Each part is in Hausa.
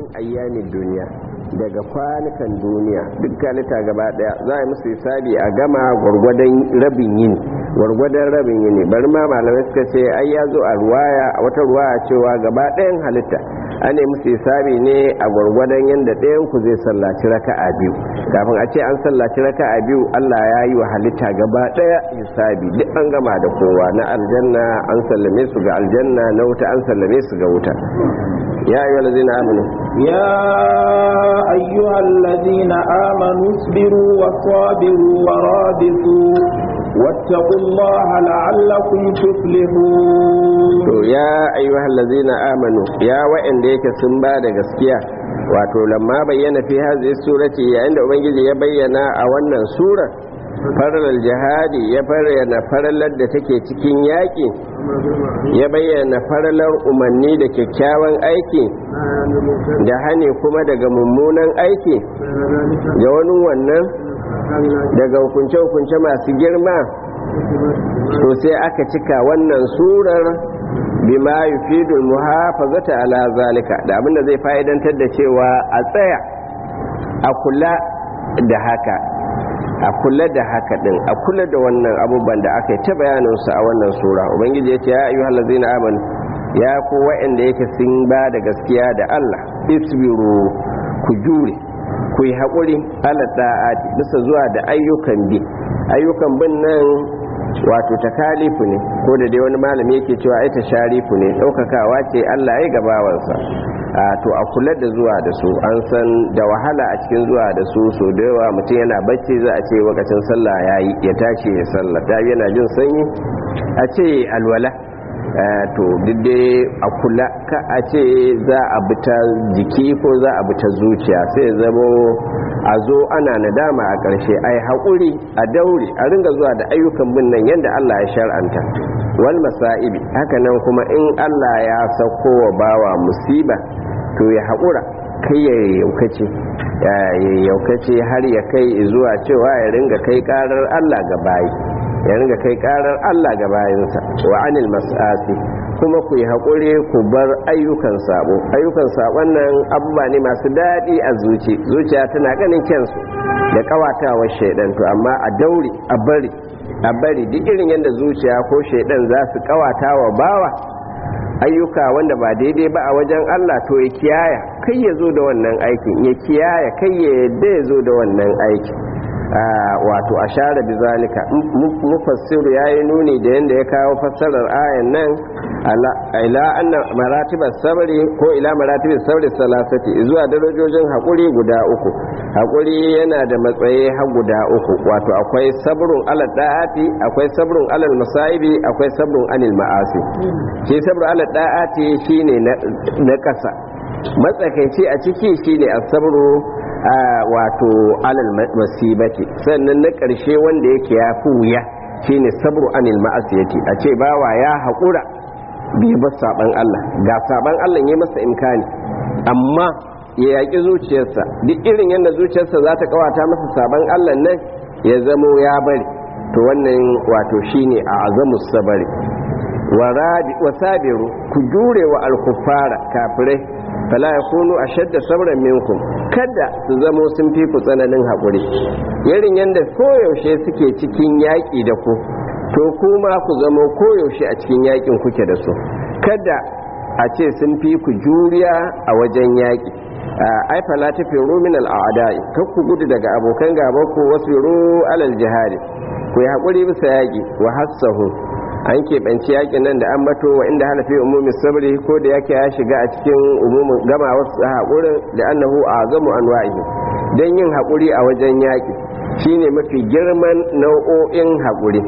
ayyamin duniya daga kwanukan duniya duk halitta gaba daya za a yi musu hisabi a gama gwargwadon rabin yini gwargwadon rabin yini bari ma malamai suka ce ai ya zo a ruwaya a wata ruwaya cewa gaba ɗayan halitta an yi musu hisabi ne a gwargwadon yadda ɗayan ku zai sallaci raka'a biyu kafin a ce an sallaci raka'a biyu Allah ya yi wa halitta gaba ɗaya hisabi duk an gama da kowa na aljanna an sallame su ga aljanna na wuta an sallame su ga wuta ya ayyuhal ladzina amanu يا أيها الذين آمنوا اصبروا وصابروا ورابطوا واتقوا الله لعلكم تفلحون to ya ayyuhal ladzina amanu ya wa'anda yake sun ba da gaskiya wato lamma bayyana fi hadhihi surati yayin da ubangiji ya bayyana a wannan sura farar jihadi ya bayyana faralar da take cikin yaƙi ya bayyana faralar umarni da kyakkyawan aiki da hane kuma daga mummunan aiki ga wani wannan daga hukunce-hukunce masu girma to sai aka cika wannan surar bima yufidul muhafazata ala zalika da abinda zai fa'idantar da cewa a tsaya a kula da haka a kula da haka din a kula da wannan abubuwan da aka yi ta bayaninsu a wannan sura ubangiji ya ce ya ayyuhal ladzina amanu ya ku wa'anda yake sun ba da gaskiya da Allah isbiru ku jure ku yi haƙuri ala da'ati bisa zuwa da ayyukan bi ayyukan bin nan wato takalifu ne ko da dai wani malami yake cewa ai sharifu ne ɗaukakawa ce Allah ya gabawansa a to a kula da zuwa da su an san da wahala a cikin zuwa da su so da yawa mutum yana bacci za a ce lokacin sallah ya yi ya tashi ya sallah ta yana jin sanyi a ce alwala to dai a kula ka a ce za a bita jiki ko za a bita zuciya sai zamo a zo ana nadama a ƙarshe a yi haƙuri a daure a ringa zuwa da ayyukan bin nan yadda Allah ya shar'anta wal masa'ibi hakanan kuma in Allah ya sauko wa bawa musiba to ya haƙura kai ya yaukace ya yaukace har ya kai zuwa cewa ya ringa kai ƙarar Allah ga bayi ya ringa kai ƙarar Allah ga bayinsa wa anil mas'asi kuma ku yi haƙuri ku bar ayyukan sabo ayyukan sabon nan abubuwa ne masu daɗi a zuci zuciya tana ganin kyansu da ƙawatawar shaidan to amma a daure a bari a bari duk irin yadda zuciya ko shaidan za su ƙawata wa bawa ayyuka wanda ba daidai ba a wajen Allah to ya kiyaya kai ya zo da wannan aikin ya kiyaya kai ya yadda ya zo da wannan aikin wato a share bizalika mufassiru ya yi nuni da yadda ya kawo fassarar ayan nan ila anna maratibar sabri ko ila maratibar sabri salasati zuwa darajojin haƙuri guda uku haƙuri yana da matsayi har guda uku wato akwai sabrun alal da'ati akwai sabrun alal masaibi akwai sabrun anil ma'asi shi sabrun alal da'ati shine na ƙasa matsakaici a ciki shine as-sabru wato alal masibati sannan na ƙarshe wanda yake ya fi wuya shine sabru anil ma'asiyati a ce bawa ya haƙura bai ba saban Allah ga saban Allah ya masa imkani amma ya yaƙi zuciyarsa duk irin yadda zuciyarsa za ta kawata masa saban Allah nan ya zamo ya bari to wannan wato shine a azamus sabari wa sabiru ku jure wa alkufara kafirai fala ya kunu a shadda sabran minkum kada su zamo sun fi ku tsananin haƙuri irin yadda koyaushe suke cikin yaƙi da ku to kuma ku zamo koyaushe a cikin yaƙin kuke da su kada a ce sun fi ku juriya a wajen yaƙi ai fala ta firu min al'adai kar ku gudu daga abokan gaba ku wasu alal jihadi ku yi haƙuri bisa yaƙi wa hassahu an keɓanci yakin nan da an bato wa inda halafi umumin sabri ko da yake ya shiga a cikin umumin gama wasu haƙurin da annahu a zamu an wa'ihi don yin haƙuri a wajen yaƙi shine mafi girman nau'o'in haƙuri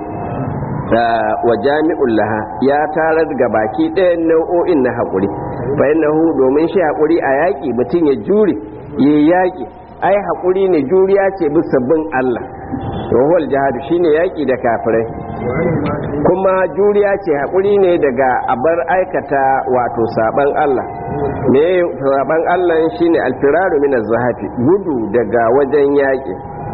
wa jami'ul laha ya tarar ga baki ɗayan nau'o'in na haƙuri fa innahu domin shi haƙuri a yaƙi mutum ya jure ya yaƙi ai haƙuri ne juriya ce bisa bin Allah wahol jihadu shine yaƙi da kafirai kuma juriya ce haƙuri ne daga abar aikata wato saban Allah me saban Allah shine alfiraru min zahafi gudu daga wajen yaƙi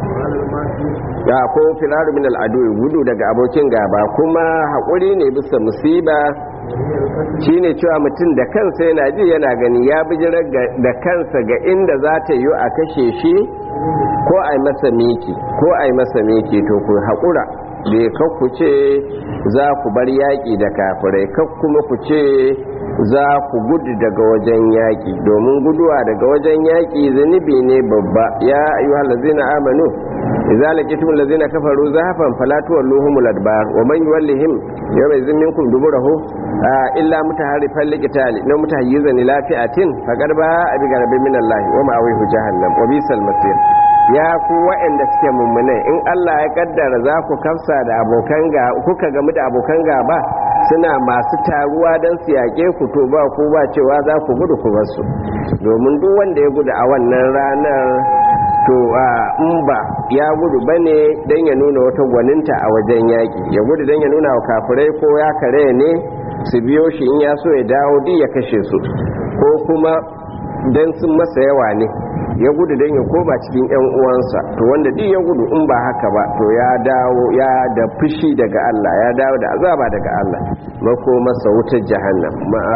ya ko firaru min al'adu gudu daga abokin gaba kuma haƙuri ne bisa musiba shine cewa mutum da kansa yana ji yana gani ya bijirar da kansa ga inda za ta yi a kashe shi ko a yi masa miki ko a yi masa miki to ku haƙura bai kakku ce za ku bar yaƙi da kafirai kak kuma ku ce za ku gudu daga wajen yaƙi domin guduwa daga wajen yaƙi zunubi ne babba ya ayyuhal ladzina amanu idza laqitum allazina kafaru zahafan fala tuwalluhumul adbar wa man yuwallihim yawma idhin minkum duburahu illa mutaharrifan liqitali na mutahayyizan ila fi'atin faqad ba abi garabin min Allah wa ma'awihu jahannam wa bisal masir ya ku waɗanda suke mummune in Allah ya kaddara za ku kafsa da abokan ga kuka gamu da abokan gaba suna masu taruwa don su yaƙe ku to ba ku ba cewa za ku gudu ku basu domin duk wanda ya gudu a wannan ranar to in ba ya gudu bane don ya nuna wata gwaninta a wajen yaƙi ya gudu don ya nuna wa kafirai ko ya kare ne su biyo shi in ya so ya dawo duk ya kashe su ko kuma don sun masa yawa ne ya gudu don ya koma cikin 'yan uwansa to wanda duk ya gudu in ba haka ba to ya dawo ya da fushi daga Allah ya dawo da azaba daga Allah mako masa wutar jahannam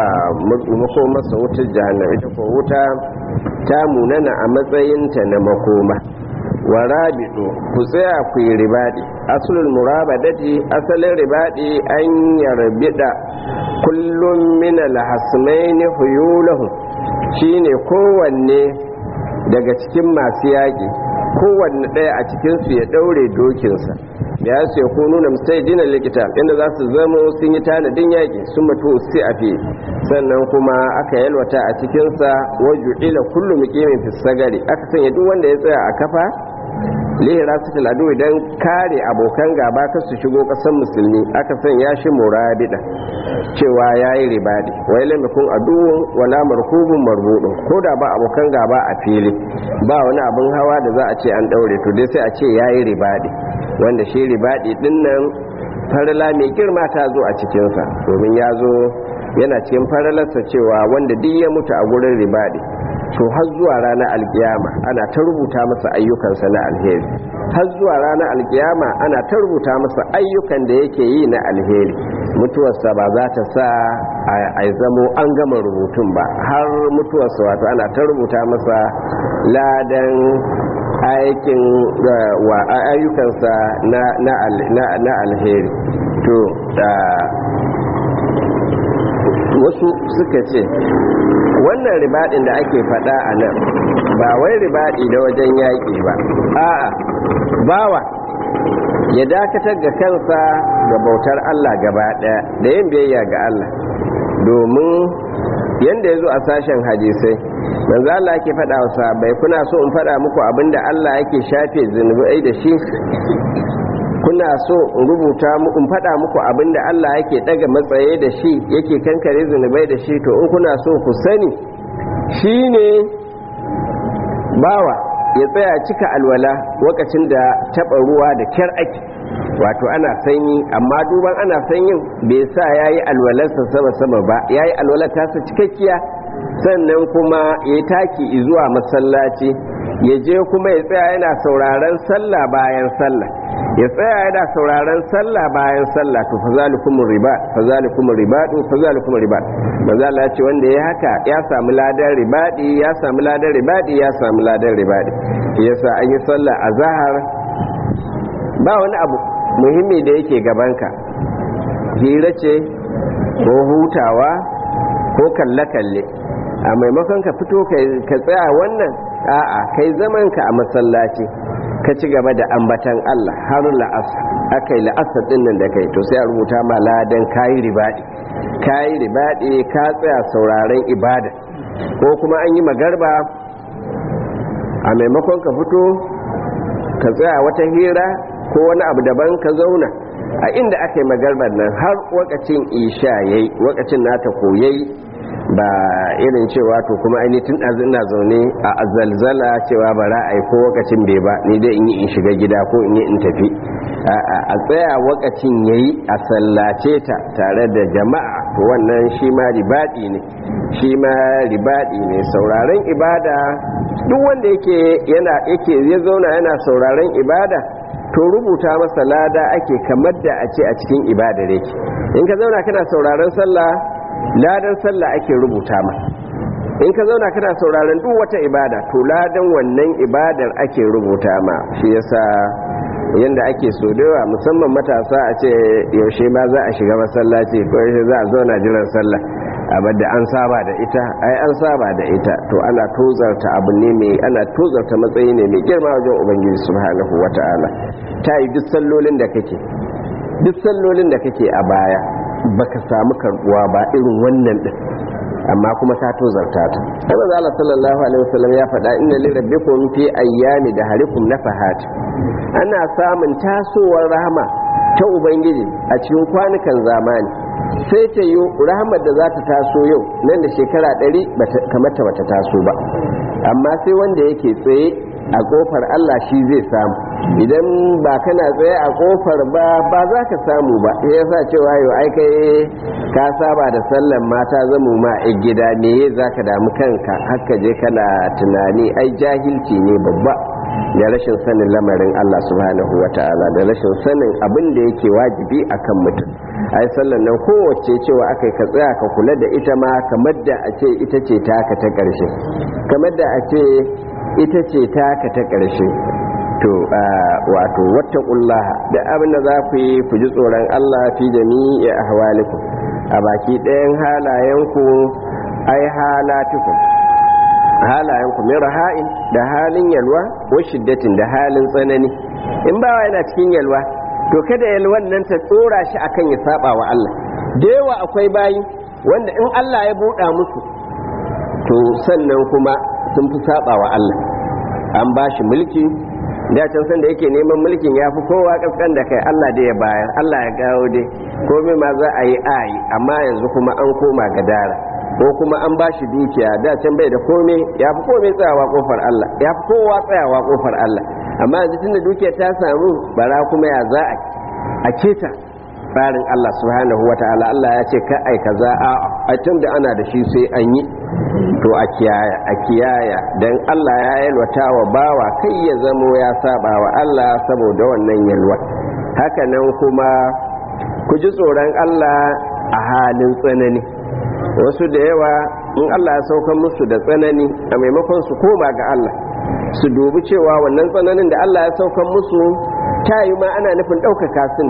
mako masa wutar jahannam ita ko wuta ta munana a matsayinta na makoma wa rabidu ku tsaya ku yi ribadi asulul murabadati asalin ribadi an yarbida kullum min alhasmaini huyulahu shine kowanne daga cikin masu yaƙi kowanne ɗaya a cikinsu ya ɗaure dokinsa ya su ya kunu na musai dinar likita inda za su zama sun yi tanadin yaƙi sun mutu su a fi sannan kuma aka yalwata a cikinsa waju ila kullum mukimin fisagari aka sanya duk wanda ya tsaya a kafa lihira su taladu idan kare abokan gaba ka su shigo ƙasar musulmi aka sanya shi murabida cewa ya yi ribadi wai lamakon aduwun wala marhubun marbudun ko da ba abokan gaba a fili ba wani abin hawa da za a ce an daure to dai sai a ce ya yi ribadi wanda shi ribadi din nan farala mai girma ta zo a cikinsa domin ya zo yana cikin faralarsa cewa wanda duk ya mutu a gurin ribadi to har zuwa ranar alkiyama ana ta rubuta masa ayyukansa na alheri har zuwa ranar alkiyama ana ta rubuta masa ayyukan da yake yi na alheri mutuwarsa ba za ta sa a zamo an gama rubutun ba har mutuwarsa wato ana ta rubuta masa ladan aikin wa ayyukansa na alheri to wasu suka ce wannan ribadin da ake fada a nan ba wai ribadi da wajen yaƙi ba a'a bawa ya dakatar ga kansa ga bautar Allah gaba ɗaya da yin biyayya ga Allah domin yanda ya zo a sashen hadisai manzo Allah yake faɗa wa sahabbai kuna so in faɗa muku abinda Allah yake shafe zunubai da shi kuna so in rubuta muku in faɗa muku abinda Allah yake daga matsaye da shi yake kankare zunubai da shi to in kuna so ku sani shine bawa ya tsaya cika alwala lokacin da taɓa ruwa da kyar ake wato ana sanyi amma duban ana sanyin bai sa ya yi alwalarsa sama-sama ba ya yi alwalar tasa cikakkiya sannan kuma ya yi taki zuwa masallaci ya je kuma ya tsaya yana sauraron sallah bayan sallah ya tsaya yana sauraron sallah bayan sallah to fazalikum riba fazalikum ribadu fazalikum riba manzo Allah ya ce wanda ya haka ya samu ladan ribadi ya samu ladan ribadi ya samu ladan ribadi yasa an yi sallah azhar ba wani abu muhimmi da yake gabanka hira ce ko hutawa ko kalle-kalle a maimakon ka fito ka tsaya wannan a'a kai zamanka a masallaci ka ci gaba da ambatan Allah har la'asar aka yi la'asar din nan da kai to sai a rubuta ma ladan kayi ribadi kayi ribadi ka tsaya sauraren ibada ko kuma an yi magarba a maimakon ka fito ka tsaya wata hira ko wani abu daban ka zauna a inda aka yi magarbar nan har wakacin isha yayi wakacin nata koyayi ba irin cewa to kuma ainihin ɗazu ina zaune a zalzala cewa ba ra'ayi ko wakacin bai ba ni dai in yi in shiga gida ko in yi in tafi a tsaya wakacin yayi a sallace ta tare da jama'a to wannan shi ma ribadi ne shi ma ribadi ne sauraron ibada duk wanda yake yana yake ya zauna yana sauraron ibada to rubuta masa lada ake kamar da a ce a cikin ibadar yake in ka zauna kana sauraron sallah ladan sallah ake rubuta ma in ka zauna kana sauraron duk wata ibada to ladan wannan ibadar ake rubuta ma shi yasa yanda ake so dawa musamman matasa a ce yaushe ma za a shiga masallaci ko yaushe za a zauna jiran sallah abar da an saba da ita ai an saba da ita to ana tozarta abu ne mai ana tozarta matsayi ne mai girma wajen ubangiji subhanahu wata'ala ta yi duk sallolin da kake duk sallolin da kake a baya baka samu karbuwa ba irin wannan din amma kuma ta tozarta ta kuma Allah sallallahu alaihi wasallam ya faɗa inna li rabbikum fi ayyami da harikum nafahat ana samun tasowar rahama ta ubangiji a cikin kwanukan zamani sai ta yi rahamar da za ta taso yau nan da shekara ɗari kamata bata taso ba amma sai wanda yake tsaye a kofar Allah shi zai samu idan ba kana tsaye a kofar ba ba za ka samu ba ya sa cewa yau ai kai ka saba da sallan mata zamu ma a gida me za ka damu kanka haka je kana tunani ai jahilci ne babba da rashin sanin lamarin Allah subhanahu wa ta'ala da rashin sanin abin da yake wajibi akan mutum ai sallan nan kowace cewa aka ka tsaya ka kula da ita ma kamar da a ce ita ce taka ta ƙarshe kamar da a ce ita ce taka ta ƙarshe to wato wattaqullaha da abin da za ku yi ku ji tsoron Allah fi jami'i ahwalikum a baki ɗayan halayenku ai halatukum halayenku min raha'in da halin yalwa wa shiddatin da halin tsanani in bawa yana cikin yalwa to kada yalwan nan ta tsora shi akan ya saba wa Allah da yawa akwai bayi wanda in Allah ya buɗa musu to sannan kuma sun fi saba wa Allah an ba shi mulki da can san da yake neman mulkin ya fi kowa kaskan da kai Allah da ya bayar Allah ya gawo dai komai ma za a yi ayi amma yanzu kuma an koma gadara ko kuma an ba shi dukiya da can bai da komai ya fi komai tsayawa kofar Allah ya fi kowa tsayawa kofar Allah amma yanzu tun da dukiya ta samu bara kuma ya za a keta tsarin Allah subhanahu wa ta'ala Allah ya ce ka ai kaza a a tun da ana da shi sai an yi to a kiyaya a kiyaya dan Allah ya yalwata wa bawa kai ya zamo ya saba wa Allah saboda wannan yalwa haka nan kuma ku ji tsoron Allah a halin tsanani wasu da yawa in Allah ya saukan musu da tsanani a maimakon su koma ga Allah su dubi cewa wannan tsananin da Allah ya saukan musu ta yi ma ana nufin ɗaukaka su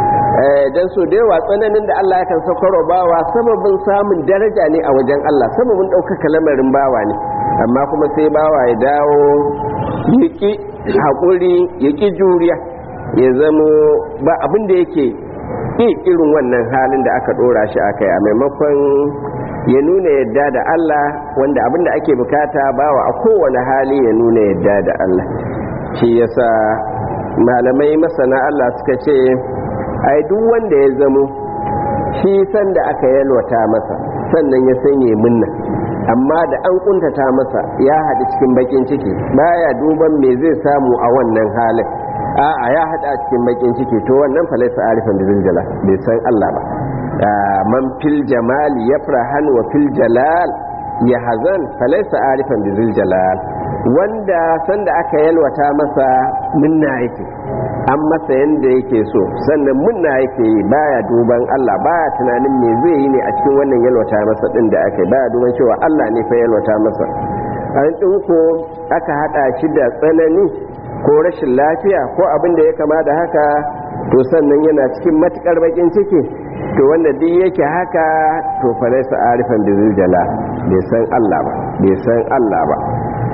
don so da yawa tsananin da Allah yakan saukar bawa sababin samun daraja ne a wajen Allah sababin ɗaukaka lamarin bawa ne amma kuma sai bawa ya dawo ya ƙi haƙuri ya ƙi juriya ya zamo ba abin da yake ƙi irin wannan halin da aka ɗora shi a kai a maimakon ya nuna yadda da Allah wanda abin da ake bukata bawa a kowane hali ya nuna yadda da Allah shi yasa malamai masana Allah suka ce ai duk wanda ya zamo shi sanda aka yalwata masa sannan ya sanye munna amma da an kuntata masa ya haɗu cikin bakin ciki baya duban me zai samu a wannan halin a'a ya haɗa cikin bakin ciki to wannan falaisa arifan da ziljala bai san Allah ba man fil jamali yafrahan wa fil jalal ya hazan falaisa arifan da ziljalal wanda sanda aka yalwata masa munna yake an masa yanda yake so sannan munna yake yi baya duban Allah baya tunanin me zai yi ne a cikin wannan yalwata masa din da aka baya duban cewa Allah ne fa yalwata masa an ko aka hada shi da tsanani ko rashin lafiya ko abin da ya kama da haka to sannan yana cikin matukar bakin ciki to wanda duk yake haka to fa laysa arifan bi ziljala bai san Allah ba bai san Allah ba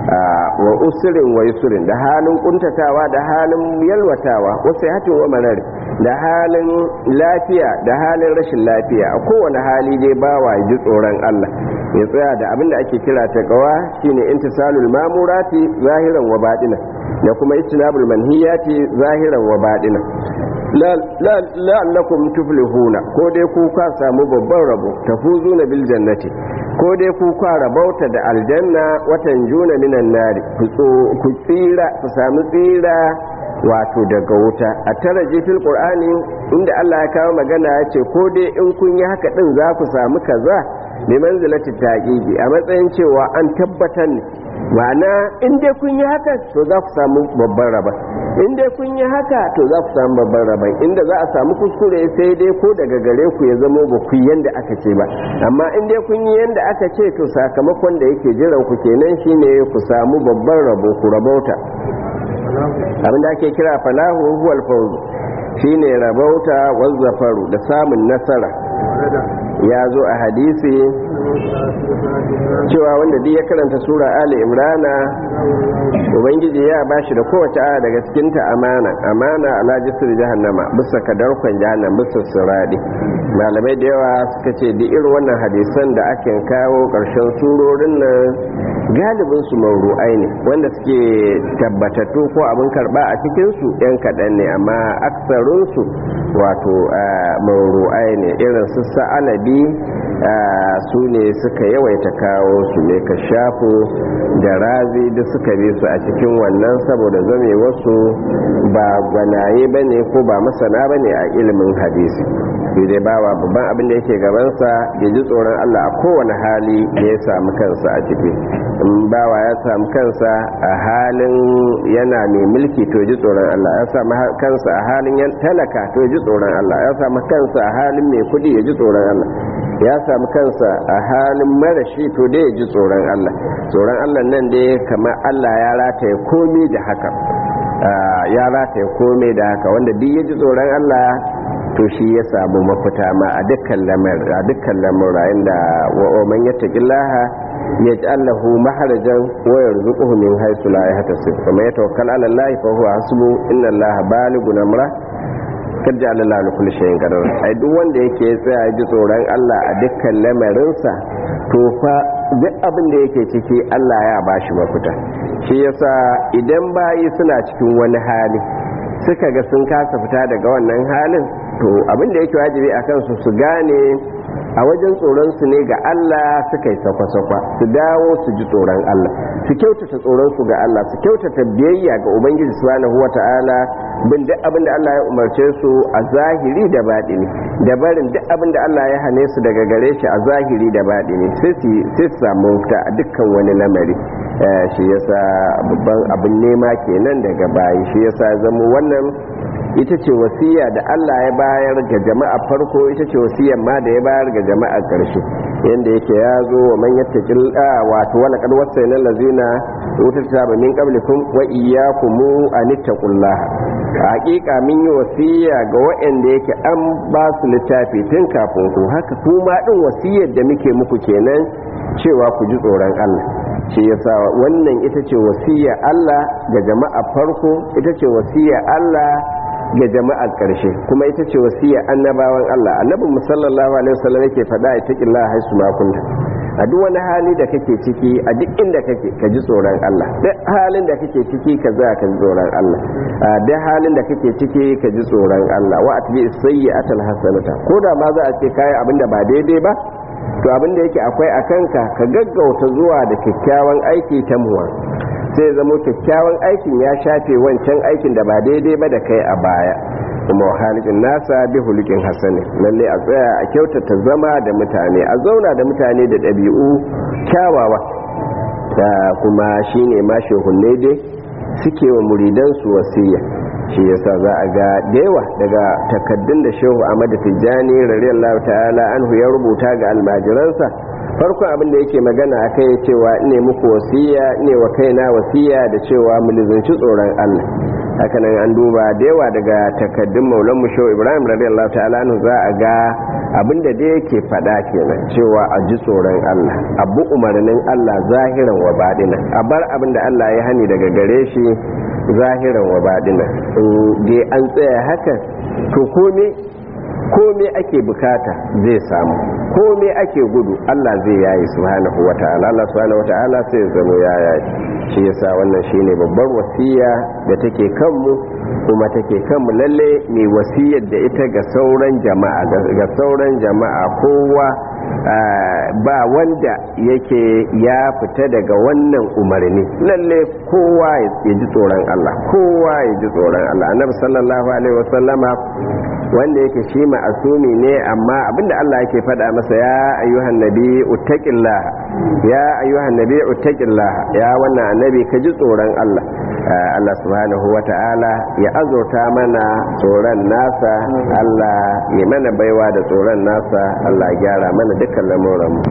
wa usirin wa yusurin da halin kuntatawa da halin yalwatawa wasu hatin wa marar da halin lafiya da halin rashin lafiya a kowane hali dai bawa ji tsoron Allah ya tsaya da abin da ake kira ta kawa shine intisalul mamurati zahiran wa baɗina da kuma ijtinabul manhiyati zahiran wa baɗina la'allakum tuflihuna ko dai ku ka samu babban rabo tafuzuna bil jannati ko dai ku ka rabauta da aljanna watan juna minan nari ku tsira ku samu tsira wato daga wuta a tara fil qur'ani inda Allah ya kawo magana ya ce ko dai in kun yi haka din za ku samu kaza bi manzilati taqiqi a matsayin cewa an tabbatar ne ma'ana in dai kun yi haka to za ku samu babban raba in dai kun yi haka to za ku samu babban rabon inda za a samu kuskure sai dai ko daga gare ku ya zama ba ku yanda aka ce ba amma in dai kun yi yanda aka ce to sakamakon da yake jiran ku kenan shine ku samu babban rabo ku rabauta abin da ake kira falahu huwal fawz shine rabauta wazzafaru da samun nasara ya zo a hadisi cewa wanda duk ya karanta sura ali imrana ubangiji ya bashi da kowace aya daga cikinta amana amana ala jisir jahannama bisa kadarkon jahannam bisa siradi malamai da yawa suka ce duk irin wannan hadisan da ake kawo karshen surorin nan galibin su mauru'ai ne wanda suke tabbatattu ko abin karba a cikin su yan kaɗan ne amma aksarun su wato mauru'ai ne irin su sa'alabi su ne suka yawaita kawo su ne ka shafo da razi da suka bi su a cikin wannan saboda zame wasu ba gwanaye ba ne ko ba masana ba ne a ilimin hadisi sai dai bawa babban abin da yake gabansa ya ji tsoron allah a kowane hali da ya samu kansa a ciki in bawa ya samu kansa a halin yana mai mulki to ji tsoron allah ya samu kansa a halin talaka to ji tsoron allah ya samu kansa a halin mai kudi ya ji tsoron allah ya samu kansa a halin marashi to dai ya ji tsoron Allah tsoron Allah nan dai kamar Allah ya rataye komai da haka ya rataye komai da haka wanda duk ya ji tsoron Allah to shi ya samu mafita ma a dukkan lamar a dukkan lamura inda wa man yattaqillaha yaj'al lahu maharajan wa yarzuquhu min haythu la yahtasib wa man yatawakkal 'ala Allah fa huwa hasbuhu inna Allaha balighun amra kad ja'ala Allah li kulli shay'in qadar ai duk wanda yake tsaya ji tsoron Allah a dukkan lamarinsa to fa duk abin da yake ciki Allah ya bashi mafita shi yasa idan bayi suna cikin wani hali suka ga sun kasa fita daga wannan halin to abin da yake wajibi a kansu su gane a wajen tsoron su ne ga Allah suka yi sakwa-sakwa su dawo su ji tsoron Allah su kyautata tsoron su ga Allah su kyautata biyayya ga Ubangiji subhanahu wata'ala bin duk abin da Allah ya umarce su a zahiri da baɗini da barin duk abin da Allah ya hane su daga gare shi a zahiri da baɗini sai su samu fita a dukkan wani lamari shi yasa babban abin nema kenan daga bayi shi yasa zama wannan ita ce wasiya da Allah ya bayar ga jama'a farko ita ce wasiyar ma da ya bayar ga jama'a ƙarshe yanda yake ya zo wa man yattaqil wato wala qad wasayna allazina utul min qablikum wa iyyakum an taqullaha haƙiƙa min yi wasiya ga waɗanda yake an ba su littafi tun kafin ku haka kuma ɗin wasiyar da muke muku kenan cewa ku ji tsoron Allah shi yasa wannan ita ce wasiya Allah ga jama'a farko ita ce wasiya Allah ga jama'ar ƙarshe kuma ita ce wasiya annabawan Allah annabin musallallahu alaihi wasallam yake faɗa ya taƙi Allah haisu makunta a duk wani hali da kake ciki a duk inda kake ka ji tsoron Allah duk halin da kake ciki ka za ka ji tsoron Allah a duk halin da kake ciki ka ji tsoron Allah wa atbi sayyi'atal hasanata ko da ma za a ce kai abinda ba daidai ba to abinda yake akwai a kanka ka gaggauta zuwa da kyakkyawan aiki ta muwa sai zama kyakkyawan aikin ya shafe wancan aikin da ba daidai ba da kai a baya kuma halikin nasa bi hulukin hasani lalle a tsaya a kyautata zama da mutane a zauna da mutane da ɗabi'u kyawawa da kuma shine ma shehunne dai suke wa muridansu wasiya shi yasa za a ga da yawa daga takaddun da shehu ahmad tijjani radiyallahu ta'ala anhu ya rubuta ga almajiransa farkon abin da yake magana a kai cewa ne muku wasiya ne wa kaina wasiya da cewa mu lizinci tsoron Allah hakanan an duba da yawa daga takaddun maulan mu shehu ibrahim radiyallahu ta'ala anhu za a ga abin da dai yake faɗa kenan cewa a ji tsoron Allah abu umarnin Allah zahiran wa baɗina a bar abin da Allah ya hani daga gare shi zahiran wa baɗina dai an tsaya haka to kome kome ake bukata zai samu kome ake gudu Allah zai yayi subhanahu wata'ala Allah subhanahu wata'ala sai ya zama ya yayi shi yasa wannan shine babbar wasiya da take kanmu kuma take kanmu lalle mai wasiyar da ita ga sauran jama'a ga sauran jama'a kowa ba wanda yake ya fita daga wannan umarni lalle kowa ya ji tsoron Allah kowa ya ji tsoron Allah annabi sallallahu alaihi wasallama wanda yake shi ma'asumi ne amma abinda Allah yake faɗa masa ya ayyuhan nabi uttaqillah ya ayyuhan nabi uttaqillah ya wannan annabi ka ji tsoron Allah Allah subhanahu wata'ala ya azurta mana tsoron nasa Allah ya mana baiwa da tsoron nasa Allah ya gyara mana dukkan lamuran mu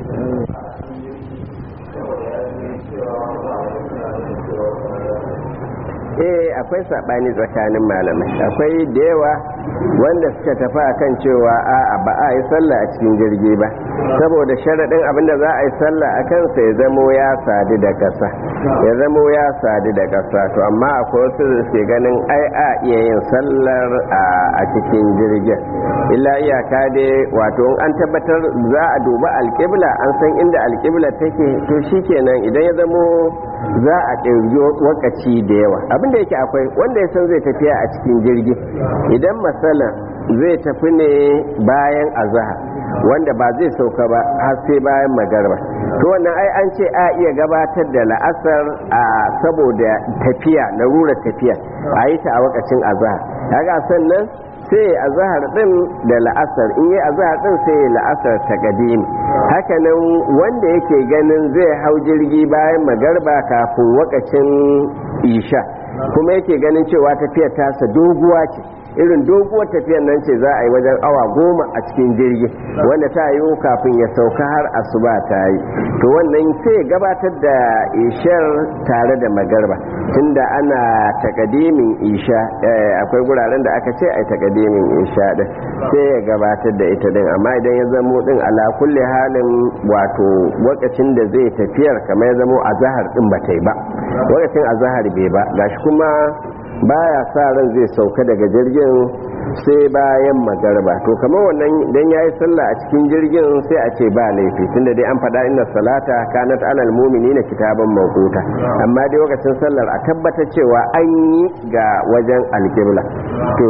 eh akwai sabani tsakanin malamai akwai da yawa wanda suka tafi akan cewa a'a ba a yi sallah a cikin jirgi ba saboda sharaɗin abinda za a yi sallah a kansa ya zamo ya sadu da ƙasa ya zamo ya sadu da ƙasa to amma akwai wasu da suke ganin ai a iya yin sallar a cikin jirgin illa iyaka dai wato an tabbatar za a duba alƙibla an san inda alƙibla take to shikenan idan ya zamo za a ɗauki wakaci da yawa abinda yake akwai wanda ya san zai tafiya a cikin jirgi idan masala zai tafi ne bayan azahar wanda ba zai sauka ba har sai bayan magarba to wannan ai an ce a iya gabatar da la'asar a saboda tafiya larurar tafiya a yi ta a wakacin azahar kaga sannan sai azahar din da la'asar in yi azahar din sai la'asar ta gadimi hakanan wanda yake ganin zai hau jirgi bayan magarba kafin wakacin isha kuma yake ganin cewa tafiyar tasa doguwa ce irin doguwar tafiyar nan ce za a yi wajen awa goma a cikin jirgi wanda ta yi kafin ya sauka har asuba ta yi to wannan sai gabatar da ishar tare da magarba tunda ana takadimin isha akwai guraren da aka ce a takadimin isha din sai ya gabatar da ita din amma idan ya zamo din ala kulli halin wato lokacin da zai tafiyar kamar ya zamo azahar din ba ta yi ba lokacin azahar bai ba gashi kuma baya sa ran zai sauka daga jirgin sai bayan magarba to kamar wannan idan yayi sallah a cikin jirgin sai a ce ba laifi tunda dai an faɗa inna salata kanat alal mu'minina kitaban mawquta amma dai lokacin sallar a tabbata cewa an yi ga wajen alqibla to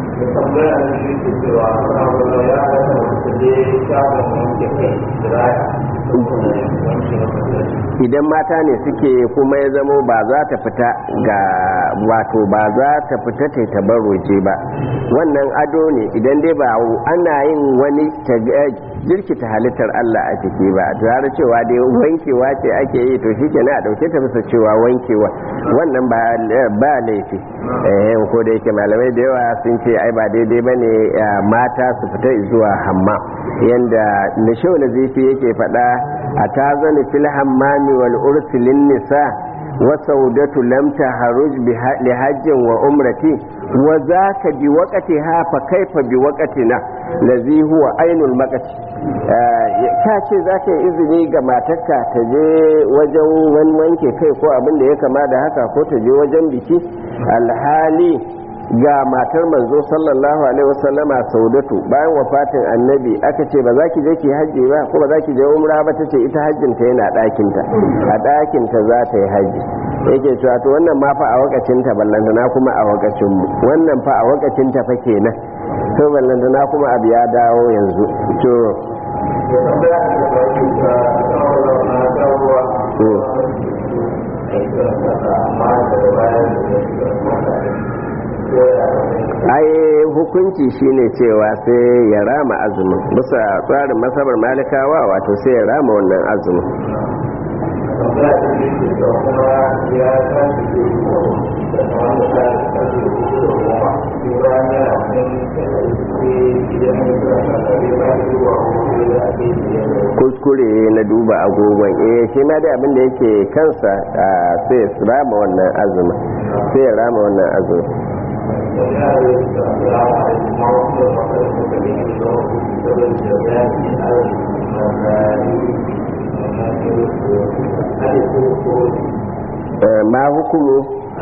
idan mata ne suke kuma ya zamo ba za ta fita ga wato ba za ta fita ta tabarroje ba wannan ado ne idan dai ba ana yin wani jirkita halittar Allah a ciki ba tare cewa dai wankewa ce ake yi to shike na a dauke ta bisa cewa wankewa wannan ba laifi eh ko da yake malamai da yawa sun ce ai ba daidai bane mata su fita zuwa hamma yanda nishau na zifi yake faɗa a tazani fil hammami wal ursilin nisa wa saudatu lam taharuj li hajjin wa umrati wa zaka bi waqtiha fa kaifa bi waqtina lazi huwa ainul maqati ka ce za ka yi izini ga matarka ta je wajen wani wanke kai ko abin da ya kama da haka ko ta je wajen biki alhali ga matar manzo sallallahu alaihi wasallama saudatu bayan wafatin annabi aka ce ba za ki je ki hajji ba ko ba za ki je umra ba ta ce ita hajjin ta yana ɗakin ta a ɗakin ta za ta yi hajji yake cewa to wannan ma fa a wakacin ta ballantana kuma a wakacin mu wannan fa a wakacin ta fa kenan to ballantana kuma abu ya dawo yanzu to ai hukunci shine cewa sai ya rama azumin bisa tsarin masabar malikawa wato sai ya rama wannan azumin kuskure na duba agogon eh shi ma dai abin da yake kansa sai ya rama wannan azumin sai ya rama wannan azumin ma hukumu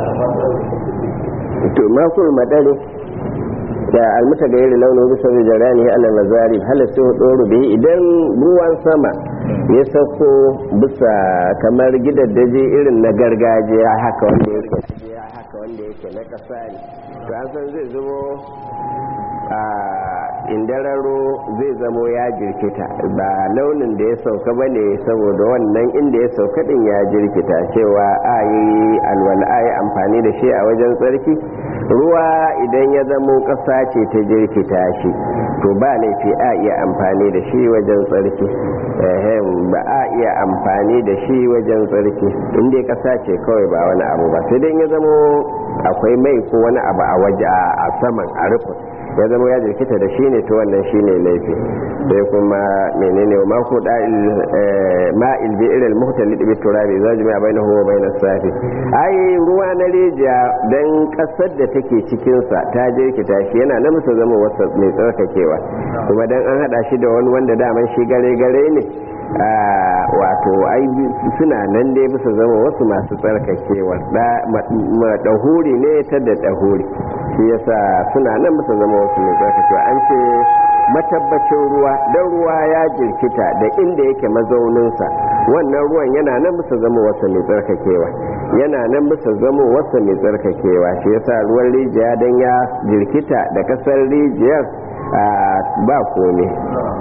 to ma hukumu madari da almuta ga yiri launin bisa da jarani ala nazari halatta doro da idan ruwan sama ya sauko bisa kamar gidaddaje irin na gargajiya haka wanda yake haka wanda yake na kasa ne to an san zai zubo indararo zai zamo ya jirkita ba launin da ya sauka ba ne saboda wannan inda ya sauka din ya jirkita cewa a yi alwala a yi amfani da shi a wajen tsarki ruwa idan ya zamo ƙasa ce ta jirkita shi to ba laifi a iya amfani da shi wajen tsarki ba a iya amfani da shi wajen tsarki inda ƙasa ce kawai ba wani abu ba sai dai ya zamo akwai mai ko wani abu a waje a saman a rufin ya zama ya jirkita da shi ne to wannan shi ne laifi sai kuma menene wa mako ma'il bi irin muhtalid bi turabi za jami'a bai na huwa bai na safi ai ruwa na rijiya dan kasar da take cikinsa ta jirkita shi yana na musu zama wasa mai tsarkakewa kuma dan an hada shi da wani wanda daman shi gare gare ne wato ai suna nan dai bisa zama wasu masu tsarkakewa ɗahuri ne ta da ɗahuri shi yasa suna nan bisa zama wasu mai tsarkakewa an ce matabbacin ruwa don ruwa ya jirkita da inda yake mazauninsa wannan ruwan yana nan bisa zama wasu mai tsarkakewa yana nan bisa zama wasu mai tsarkakewa shi yasa ruwan rijiya don ya jirkita da kasar rijiyar ba kome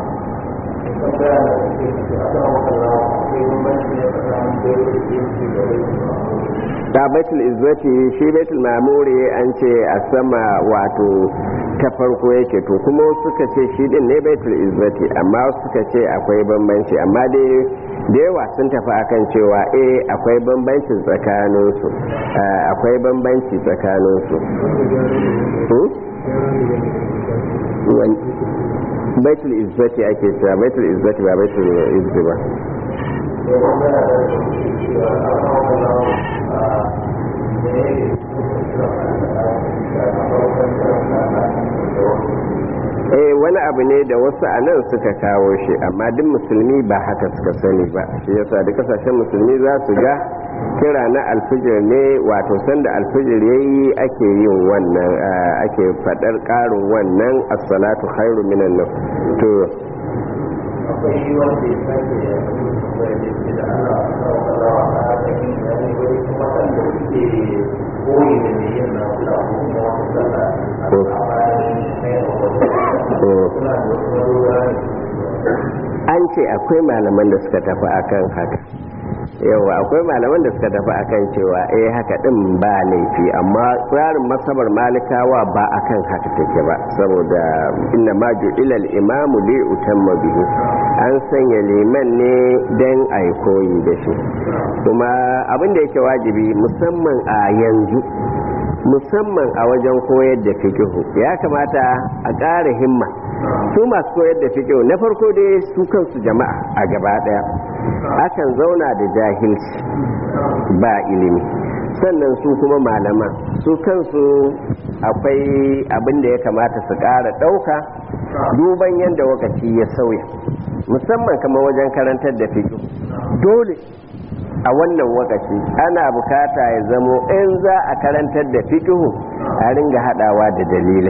ta baitul izzati shi baitul mamuri an ce a sama wato ta farko yake to kuma suka ce shi din ne baitul izzati amma suka ce akwai bambanci amma dai da yawa sun tafi akan cewa eh akwai bambanci tsakaninsu akwai bambanci tsakaninsu baitul izzati ake cewa baitul izzati ba baitul izzati ba eh wani abu ne da wasu a nan suka kawo shi amma duk musulmi ba haka suka sani ba shi yasa da kasashen musulmi za su ga kira na alfijir ne wato sanda alfijir ya yi ake yin wannan ake fadar karin wannan assalatu khairu minan nan to akwai wanda ya sake da da ana kawo a cikin yani wani kuma kan da suke koyi da ne yin na kula ko kuma wata sallah a bayan mai suna da wasu marura an ce akwai malaman da suka tafi akan haka yawa akwai malaman da suka tafi akan cewa eh haka din ba laifi amma tsarin masabar malikawa ba akan haka take ba saboda inna ma ju'ilal imamu li utamma bihi an sanya liman ne dan ai koyi da shi kuma abin da yake wajibi musamman a yanzu musamman a wajen koyar da fikihu ya kamata a ƙara himma su masu koyar da fikihu na farko dai su kansu jama'a a gaba ɗaya akan zauna da jahilci ba ilimi sannan su kuma malaman su kansu akwai abin da ya kamata su ƙara ɗauka duban yadda wakaci ya sauya musamman kamar wajen karantar da fikihu dole a wannan wakaci ana bukata ya zamo in za a karantar da fikihu a ringa hadawa da dalilai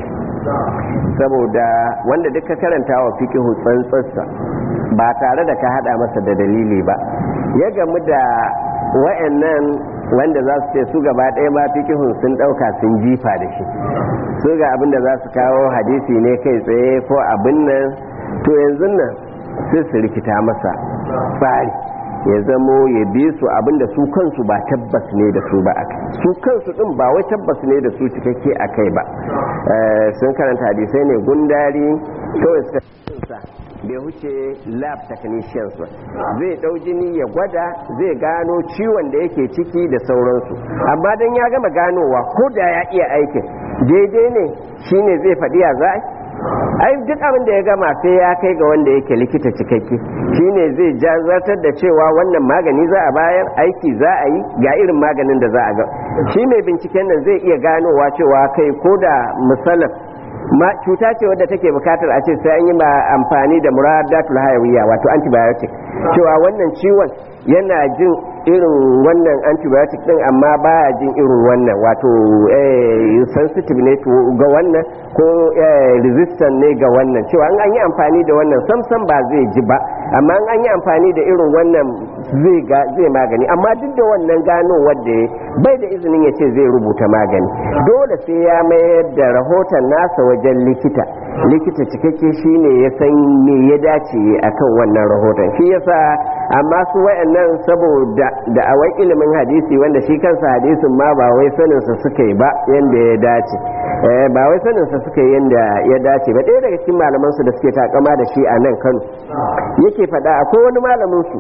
saboda wanda duka karanta wa fikihu tsantsarsa ba tare da ka hada masa da dalili ba ya gamu da wa'annan wanda za su ce su gaba ɗaya ma fikihun sun ɗauka sun jifa da shi su ga abin da za su kawo hadisi ne kai tsaye ko abin nan to yanzu nan sai su rikita masa tsari ya zamo ya bi su abinda su kansu ba tabbas ne da su ba akai su kansu din ba wai tabbas ne da su cikakke akai ba sun karanta hadisai ne gundari kawai suka sa bai huce lab technicians ba zai dau jini ya gwada zai gano ciwon da yake ciki da sauransu amma dan ya gama ganowa ko da ya iya aikin daidai ne shine zai faɗi ya za ai duk abin da ya gama sai ya kai ga wanda yake likita cikakke shine zai jazartar da cewa wannan magani za a bayar aiki za a yi ga irin maganin da za a ga shi mai binciken nan zai iya ganowa cewa kai ko da misalin ma cuta ce wadda take bukatar a ce sai an yi ma amfani da muradatul hayawiyya wato antibiotic cewa wannan ciwon yana jin irin wannan antibiotic din amma baya jin irin wannan wato sensitive ne ga wannan ko resistant ne ga wannan cewa an yi amfani da wannan samsam ba zai ji ba amma an yi amfani da irin wannan zai magani amma duk da wannan gano wadda bai da izinin ya ce zai rubuta magani dole sai ya mayar da rahoton nasa wajen likita likita cikakke shine ya san me ya dace akan wannan rahoton shi yasa amma su wayannan saboda da awai ilimin hadisi wanda shi kansa hadisin ma ba wai sanin sa suka yi ba yanda ya dace ba wai sanin sa suka yi yanda ya dace ba ɗaya daga cikin malaman su da suke takama da shi a nan Kano yake faɗa akwai wani malamin su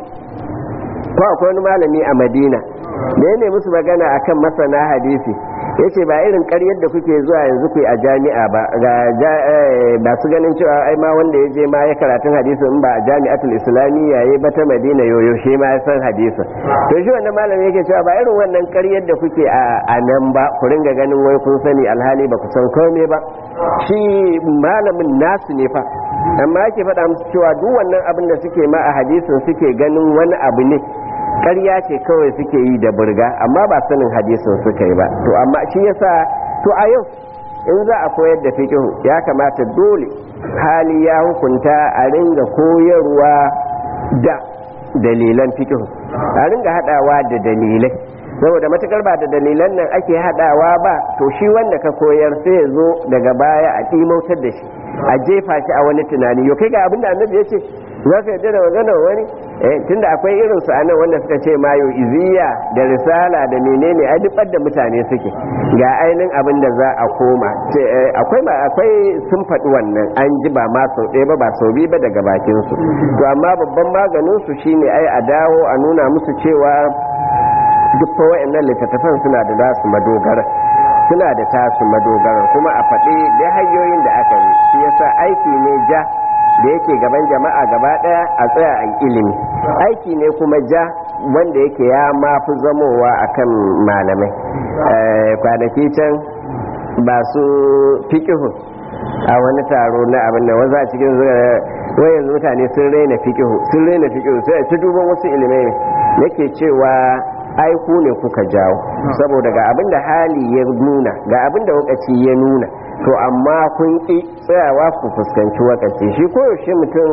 ko akwai wani malami a Madina da ya nemi su magana akan masana hadisi yace ba irin karyar da kuke zuwa yanzu ku a jami'a ba ga ba su ganin cewa ai ma wanda ya je ma ya karatun hadisi in ba a jami'atul islamiyya yayi ba ta madina yoyo shi ma ya san hadisi to shi wannan malami yake cewa ba irin wannan karyar da kuke a nan ba ku ringa ganin wai kun sani alhali ba ku san komai ba shi malamin nasu ne fa amma yake faɗa musu cewa duk wannan abin da suke ma a hadisin suke ganin wani abu ne ƙarya ce kawai suke yi da burga amma ba sanin hadisin suka yi ba to amma shi yasa to a yau in za a koyar da fiqh ya kamata dole hali ya hukunta a ringa koyarwa da dalilan fiqh a ringa hadawa da dalilai saboda matukar ba da dalilan nan ake hadawa ba to shi wanda ka koyar sai ya zo daga baya a ɗimautar da shi a jefa shi a wani tunani yau kai ga abin da annabi ya ce za ka yadda da maganar wani eh tunda akwai irin su anan wanda suka ce mayo iziya da risala da menene ai duk da mutane suke ga ainihin abin da za a koma ce akwai akwai sun faɗi wannan an ji ba ma sau ɗaya ba ba sau biyu ba daga bakin su to amma babban maganin su shine ai a dawo a nuna musu cewa duk fa wa'annan littattafan suna da nasu madogara suna da tasu madogara kuma a faɗi da hanyoyin da aka yi shi yasa aiki ne ja da yake gaban jama'a gaba daya a tsaya a ilimi aiki ne kuma ja wanda yake ya mafi zamowa akan malamai kwanaki can ba su fikihu a wani taro na abin da wanzu a cikin zuwa yanzu mutane sun raina fikihu sun raina fikihu sai ta duban wasu ilimai ne yake cewa aiku ne kuka jawo saboda ga abin da hali ya nuna ga abin da wakaci ya nuna to amma kun ƙi tsayawa ku fuskanci wakaci shi koyaushe mutum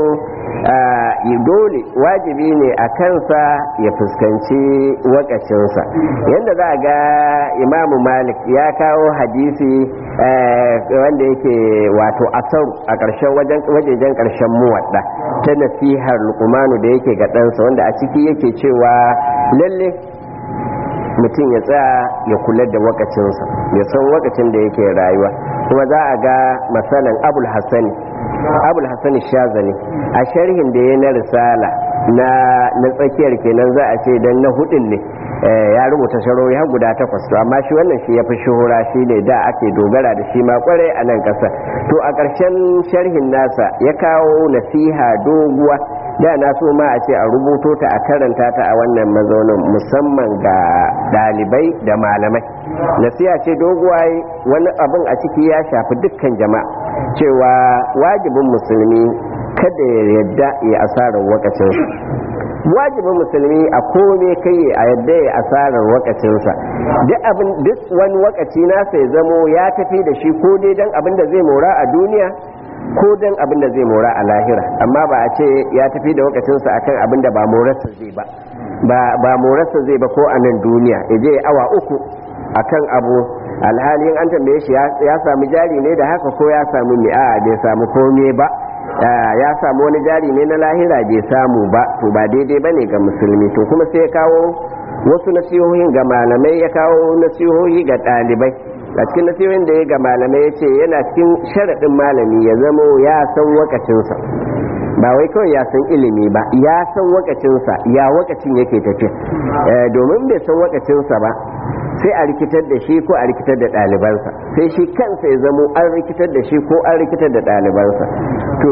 dole wajibi ne a kansa ya fuskanci wakacinsa yadda za a ga imamu malik ya kawo hadisi wanda yake wato asaru a ƙarshen wajejen ƙarshen muwadda ta nasihar lukumanu da yake ga ɗansa wanda a ciki yake cewa lalle mutum ya tsaya ya kula da wakacinsa ya san wakacin da yake rayuwa kuma za a ga masalan abul hassani abul hassani shazali a sharhin da ya na risala na na tsakiyar kenan za a ce dan na hudun ne ya rubuta sharori har guda takwas to amma shi wannan shi ya fi shuhura shi ne da ake dogara da shi ma kwarai a nan ƙasa to a ƙarshen sharhin nasa ya kawo nasiha doguwa da na so ma a ce a rubuto ta a karanta ta a wannan mazaunin musamman ga ɗalibai da malamai nasiha ce doguwa wani abin a ciki ya shafi dukkan jama'a cewa wajibin musulmi kada ya yadda ya asarar wakacinsa wajibin musulmi a kome kai a yadda ya asarar wakacinsa duk wani wakaci nasa ya zamo ya tafi da shi ko dai don abin da zai mora a duniya ko don abin da zai mora a lahira amma ba a ce ya tafi da wakacinsa akan abin da ba morarsa zai ba ba morarsa zai ba ko a nan duniya ya je awa uku akan abu alhalin an tambaye shi ya samu jari ne da haka ko ya samu mi'a bai samu komai ba ya samu wani jari ne na lahira bai samu ba to ba daidai ba ne ga musulmi to kuma sai ya kawo wasu nasihohin ga malamai ya kawo nasihohi ga ɗalibai a cikin nasihohin da ya ga malamai ya ce yana cikin sharaɗin malami ya zamo ya san wakacinsa ba wai kawai ya san ilimi ba ya san wakacinsa ya wakacin yake tafiya domin bai san wakacinsa ba sai a rikitar da shi ko a rikitar da ɗalibansa sai shi kansa ya zamo an rikitar da shi ko an rikitar da ɗalibansa to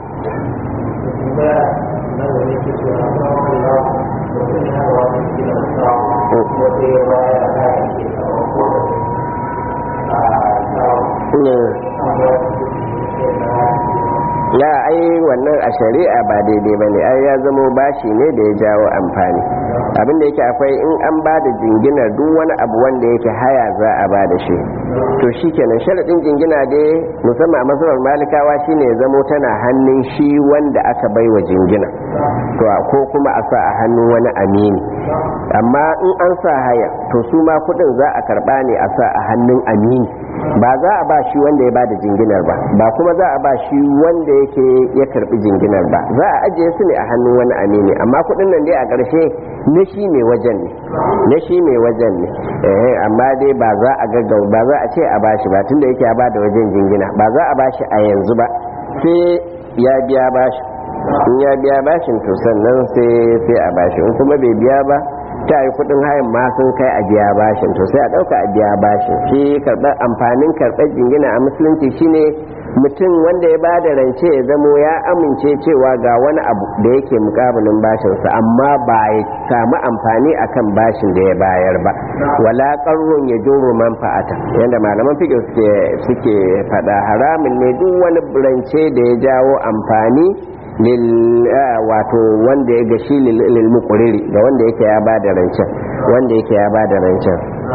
ya ai wannan a shari'a ba daidai ba ne ai ya zamo bashi ne da ya jawo amfani abin da yake akwai in an ba da jinginar duk wani abu wanda yake haya za a ba da shi to shi kenan sharaɗin jingina dai musamman a masarar malikawa shine ya zamo tana hannun shi wanda aka bai wa jingina to ko kuma a sa a hannun wani amini amma in an sa haya to su ma kuɗin za a karɓa ne a sa a hannun amini ba za a ba shi wanda ya bada jinginar ba ba kuma za a ba shi wanda yake ya karbi jinginar ba za a ajiye su ne a hannun wani amini amma kudin nan dai a ƙarshe na shi mai wajen ne na shi mai wajen ne eh amma dai ba za a gaggau ba za a ce a bashi ba tunda yake ya bada wajen jingina ba za a bashi a yanzu ba sai ya biya bashi in ya biya bashin to sannan sai sai a bashi in kuma bai biya ba ta yi kudin hayan ma sun kai a biya bashin to sai a dauka a biya bashin shi karɓar amfanin karɓar jingina a musulunci shine mutum wanda ya ba da rance ya zamo ya amince cewa ga wani abu da yake mukabilin bashinsa amma ba ya samu amfani akan bashin da ya bayar ba wala qarrun ya juro manfa'ata yanda malaman fiqh suke suke fada haramun ne duk wani rance da ya jawo amfani lil wato wanda ya gashi lil muqriri ga wanda yake ya ba da rancen wanda yake ya ba da rancen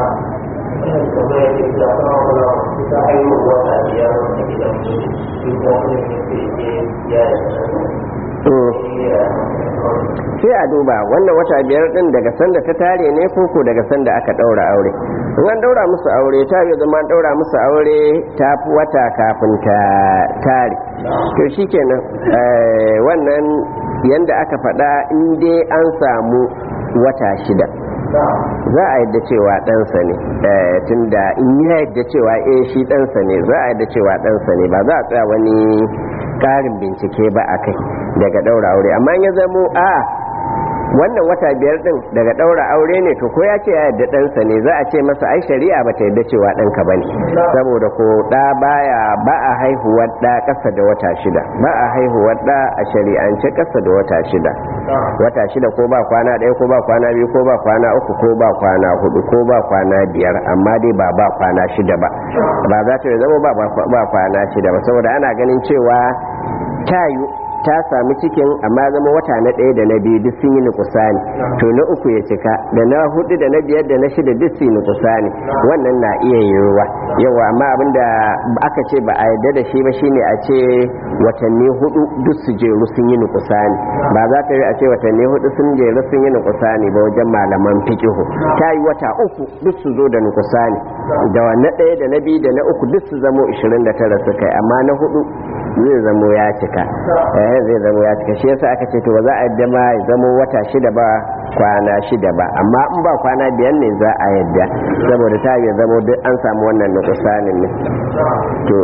ta haihu wata biyar a gidan shi kuma wani ne ya sai a duba wannan wata biyar din daga sanda ta tare ne koko daga sanda aka daura aure in an daura musu aure ta yi zama an daura musu aure ta fi wata kafin ta tare to shikenan wannan yanda aka faɗa in dai an samu wata shida za a yadda cewa ɗansa ne tunda in ya yadda cewa eh shi ɗansa ne za a yadda cewa ɗansa ne ba za a tsaya wani ƙarin bincike ba a kai daga ɗaura aure amma ya zamo a wannan wata biyar din daga ɗaura aure ne to ko ya ce ya yadda ɗansa ne za a ce masa ai shari'a ba ta yadda cewa ɗanka ba ne saboda ko ɗa baya ba a haihuwar ɗa ƙasa da wata shida ba a haihuwar ɗa a shari'ance ƙasa da wata shida wata shida ko ba kwana ɗaya ko ba kwana biyu ko ba kwana uku ko ba kwana hudu ko ba kwana biyar amma dai ba ba kwana shida ba ba za ta zama ba ba kwana shida ba saboda ana ganin cewa tayu ta sami cikin amma zama wata na ɗaya da na biyu duk sun yi nukusani to na uku ya cika da na hudu da na biyar da na shida duk sun yi nukusani wannan na iya yiwuwa yawa amma abinda aka ce ba a yarda da shi ba shine a ce watanni hudu duk su jeru sun yi nukusani ba za ta yi a ce watanni hudu sun jeru sun yi nukusani ba wajen malaman fikihu ta yi wata uku duk su zo da nukusani da na ɗaya da na biyu da na uku duk su zamo 29 su kai amma na hudu zai zamo ya cika eh zai zamo ya cika shi yasa aka ce to ba za a yadda ma ya zamo wata shida ba kwana shida ba amma in ba kwana biyar ne za a yadda saboda ta ya zamo duk an samu wannan nukusanin ne to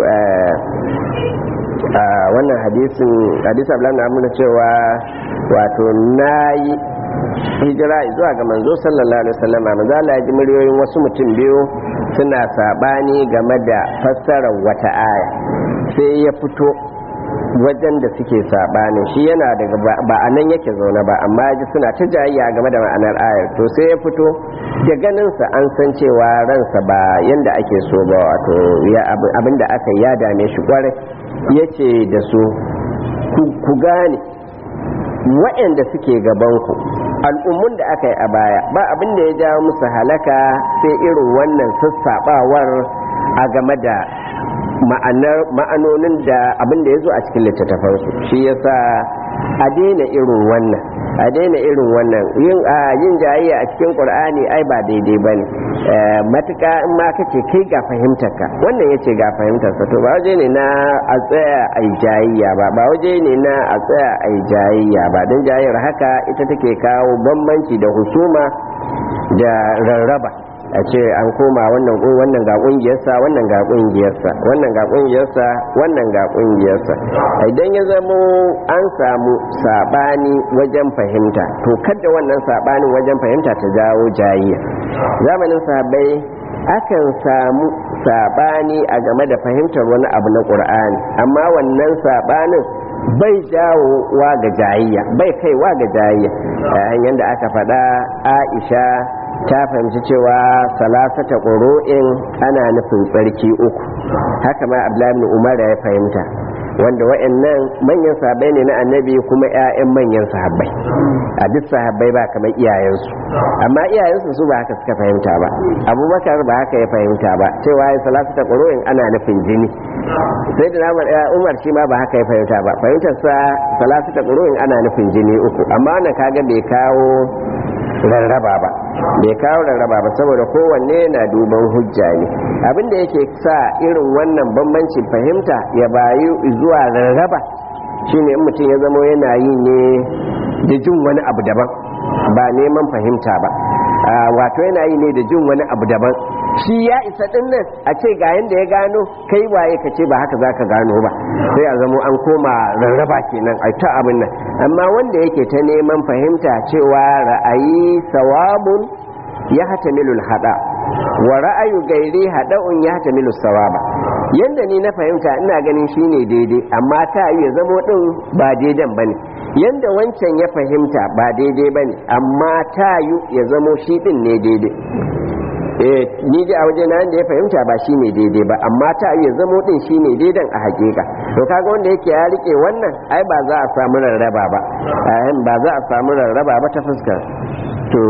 wannan hadisin hadisi abdullahi na amina cewa wato nayi hijira zuwa ga manzo sallallahu alaihi wasallam manzo Allah ya ji muryoyin wasu mutum biyu suna sabani game da fassarar wata aya sai ya fito wajen da suke sabanin shi yana daga ba a nan yake zaune ba amma ji suna ta jayayya game da ma'anar ayar to sai ya fito da ganinsa an san cewa ransa ba yanda ake so ba wato abinda aka ya dame shi kwarai ya ce da su ku gane waɗanda suke gabanku al'ummun da aka yi a baya ba abin da ya jawo musu halaka sai irin wannan sassaɓawar a game da ma'anonin da abin da ya zo a cikin littattafansu shi yasa a daina irin wannan a daina irin wannan yin a yin jayayya a cikin qur'ani ai ba daidai bane matuka in ma kace kai ga fahimtar ka wannan yace ga fahimtar sa to ba waje ne na a tsaya ai jayayya ba ba waje ne na a tsaya ai jayayya ba dan jayayyar haka ita take kawo bambanci da husuma da rarraba a ce an koma wannan wannan ga kungiyarsa wannan ga kungiyarsa wannan ga kungiyarsa wannan ga kungiyarsa idan ya zamo an samu sabani wajen fahimta to kada wannan sabanin wajen fahimta ta jawo jayayya zamanin sahabbai akan samu sabani a game da fahimtar wani abu na qur'ani amma wannan sabanin bai jawowa ga jayayya bai kaiwa ga jayayya hanyar da aka faɗa aisha ta fahimci cewa salasata ƙuru'in ana nufin tsarki uku haka ma abdullahi umar ya fahimta wanda wa'annan manyan sahabbai ne na annabi kuma 'ya'yan manyan sahabbai a duk sahabbai ba kamar iyayensu amma iyayensu su ba haka suka fahimta ba abubakar ba haka ya fahimta ba cewa ya salasata ƙuru'in ana nufin jini sai da namar umar shi ma ba haka ya fahimta ba fahimtar sa salasata ƙuru'in ana nufin jini uku amma wannan kaga bai kawo rarraba ba bai kawo rarraba ba saboda kowanne na duban hujja ne abin da yake sa irin wannan bambancin fahimta ya bayu zuwa rarraba shine in mutum ya zamo yana yi ne da jin wani abu daban ba neman fahimta ba wato yana yi ne da jin wani abu daban shi ya isa din nan a ce ga yanda ya gano kai waye ka ce ba haka za ka gano ba sai a zamo an koma rarraba kenan a ta abin nan amma wanda yake ta neman fahimta cewa ra'ayi sawabun ya hatamilul hada wa ra'ayu gairi hada'un ya hatamilu sawaba yanda ni na fahimta ina ganin shine daidai amma ta ya zamo din ba daidan bane yanda wancan ya fahimta ba daidai bane amma ta ya zamo shi din ne daidai eh ni dai a waje na da ya fahimta ba shine daidai ba amma ta ya zamo din shine daidan a hakika to kaga wanda yake ya rike wannan ai ba za a samu rarraba ba ba za a samu rarraba ba ta fuskar to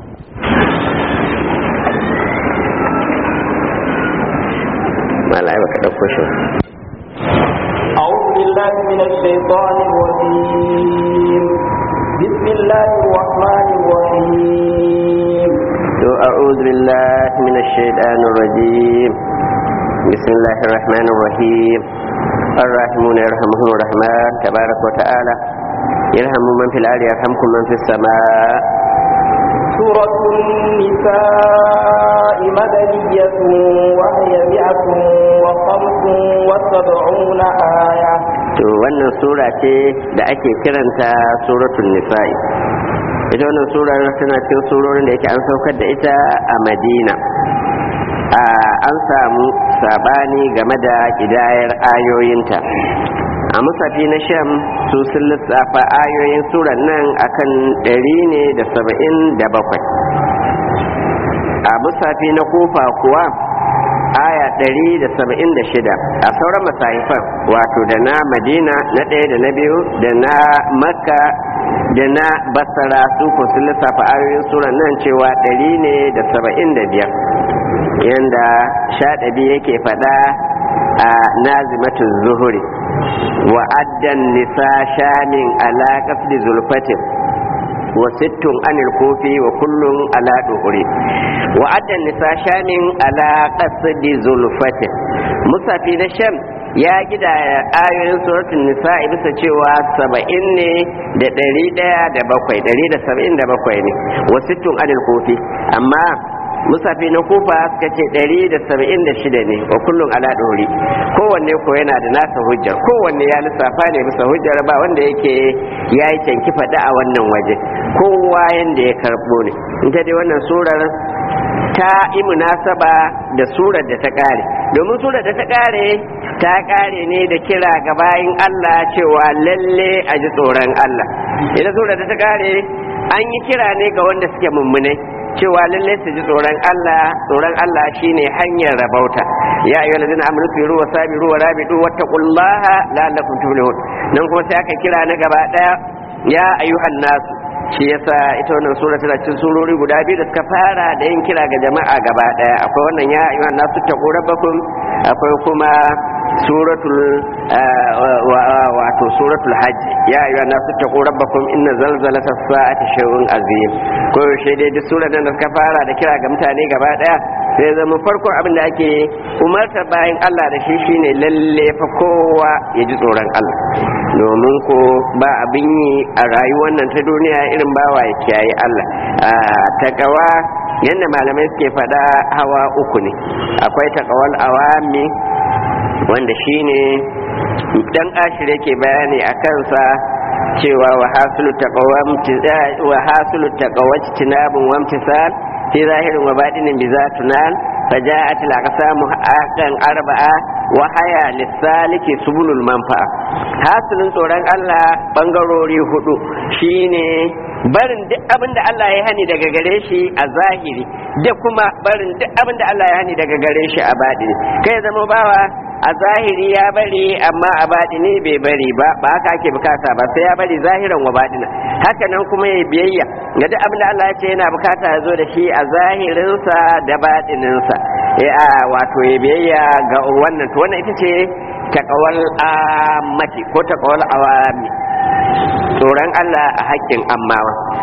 malai baka dauko shi أعوذ بالله من الشيطان الرجيم بسم الله الرحمن الرحيم أعوذ بالله من الشيطان الرجيم بسم الله الرحمن الرحيم الراحمون يرحمهم الرحمن تبارك وتعالى يرحم من في الأرض يرحمكم من في السماء سورة النساء مدنية وهي مئة وخمس وسبعون آية to wannan sura ce da ake kiranta suratul nisa'i ita wannan surar tana cikin surorin da yake an saukar da ita a madina an samu sabani game da kidayar ayoyinta a musafi na sham su sun lissafa ayoyin surar nan akan ɗari ne da saba'in da bakwai a musafi na kofa kuwa aya ɗari da saba'in da shida a sauran masahifan wato da na madina na ɗaya da na biyu da na makka da na basara su ko sun lissafa ayoyin suran nan cewa ɗari ne da saba'in da biyar yanda shaɗabi yake faɗa a nazimatun zuhuri wa addan nisa shamin ala qasdi zulfatin wa sittun anil kofi wa kullun ala duhuri wa addan nisa shamin ala qasdi zulfatin musafi na sham ya gida ayoyin suratul nisa'i bisa cewa saba'in ne da ɗari ɗaya da bakwai ɗari da saba'in da bakwai ne wasu tun adil kofi amma musafi na kufa suka ce ɗari da saba'in da shida ne wa kullum ala ɗori kowanne ko yana da nasa hujjar kowanne ya lissafa ne bisa hujjar ba wanda yake ya yi canki faɗa a wannan waje kowa yanda ya karɓo ne in ta dai wannan surar ta yi munasaba da surar da ta ƙare domin surar da ta ƙare ta ƙare ne da kira ga bayin Allah cewa lalle a ji tsoron Allah ita surar da ta ƙare an yi kira ne ga wanda suke mummunai cewa lalle su ji tsoron Allah tsoron Allah shine hanyar rabauta ya ayyuhal ladina amanu firu wa sabiru wa rabidu wattaqullaha la'allakum tuflihun nan kuma sai aka kira na gaba daya ya ayyuhan nasu shi yasa ita wannan sura tana cikin surori guda biyu da suka fara da yin kira ga jama'a gaba daya akwai wannan ya ayyuhan nasu taqu rabbakum akwai kuma suratul wato suratul hajj ya ayyuhan nasu taqu rabbakum inna zalzalatas sa'ati shay'un azim ko yaushe dai duk surar nan da suka fara da kira ga mutane gaba daya sai zama farkon abin da ake umarta bayan Allah da shi shine lalle fa kowa ya ji tsoron Allah domin ko ba abin yi a rayuwar nan ta duniya irin bawa ya kiyaye Allah takawa yadda malamai suke faɗa hawa uku ne akwai takawal awami wanda shine dan ashir yake bayani a kansa cewa wa hasulu wa hasulu taqawati tinabun wa imtisal fi zahirin wa batinin bi zatunan فجاءت الأقسام حقا أربعة وهي للسالك سبل المنفعة hasilin tsoron Allah bangarori hudu shine barin duk abin da Allah ya hani daga gare shi a zahiri da kuma barin duk abin da Allah ya hani daga gare shi a baɗini kai zama bawa a zahiri ya bari amma a baɗini bai bari ba ba haka ake bukata ba sai ya bari zahiran wa baɗina haka nan kuma ya biyayya ga duk abin da Allah ya ce yana bukata ya zo da shi a zahirinsa da baɗininsa ya wato ya biyayya ga wannan to wannan ita ce takawal amati ko takawal awami tsoron Allah a haƙƙin ammawa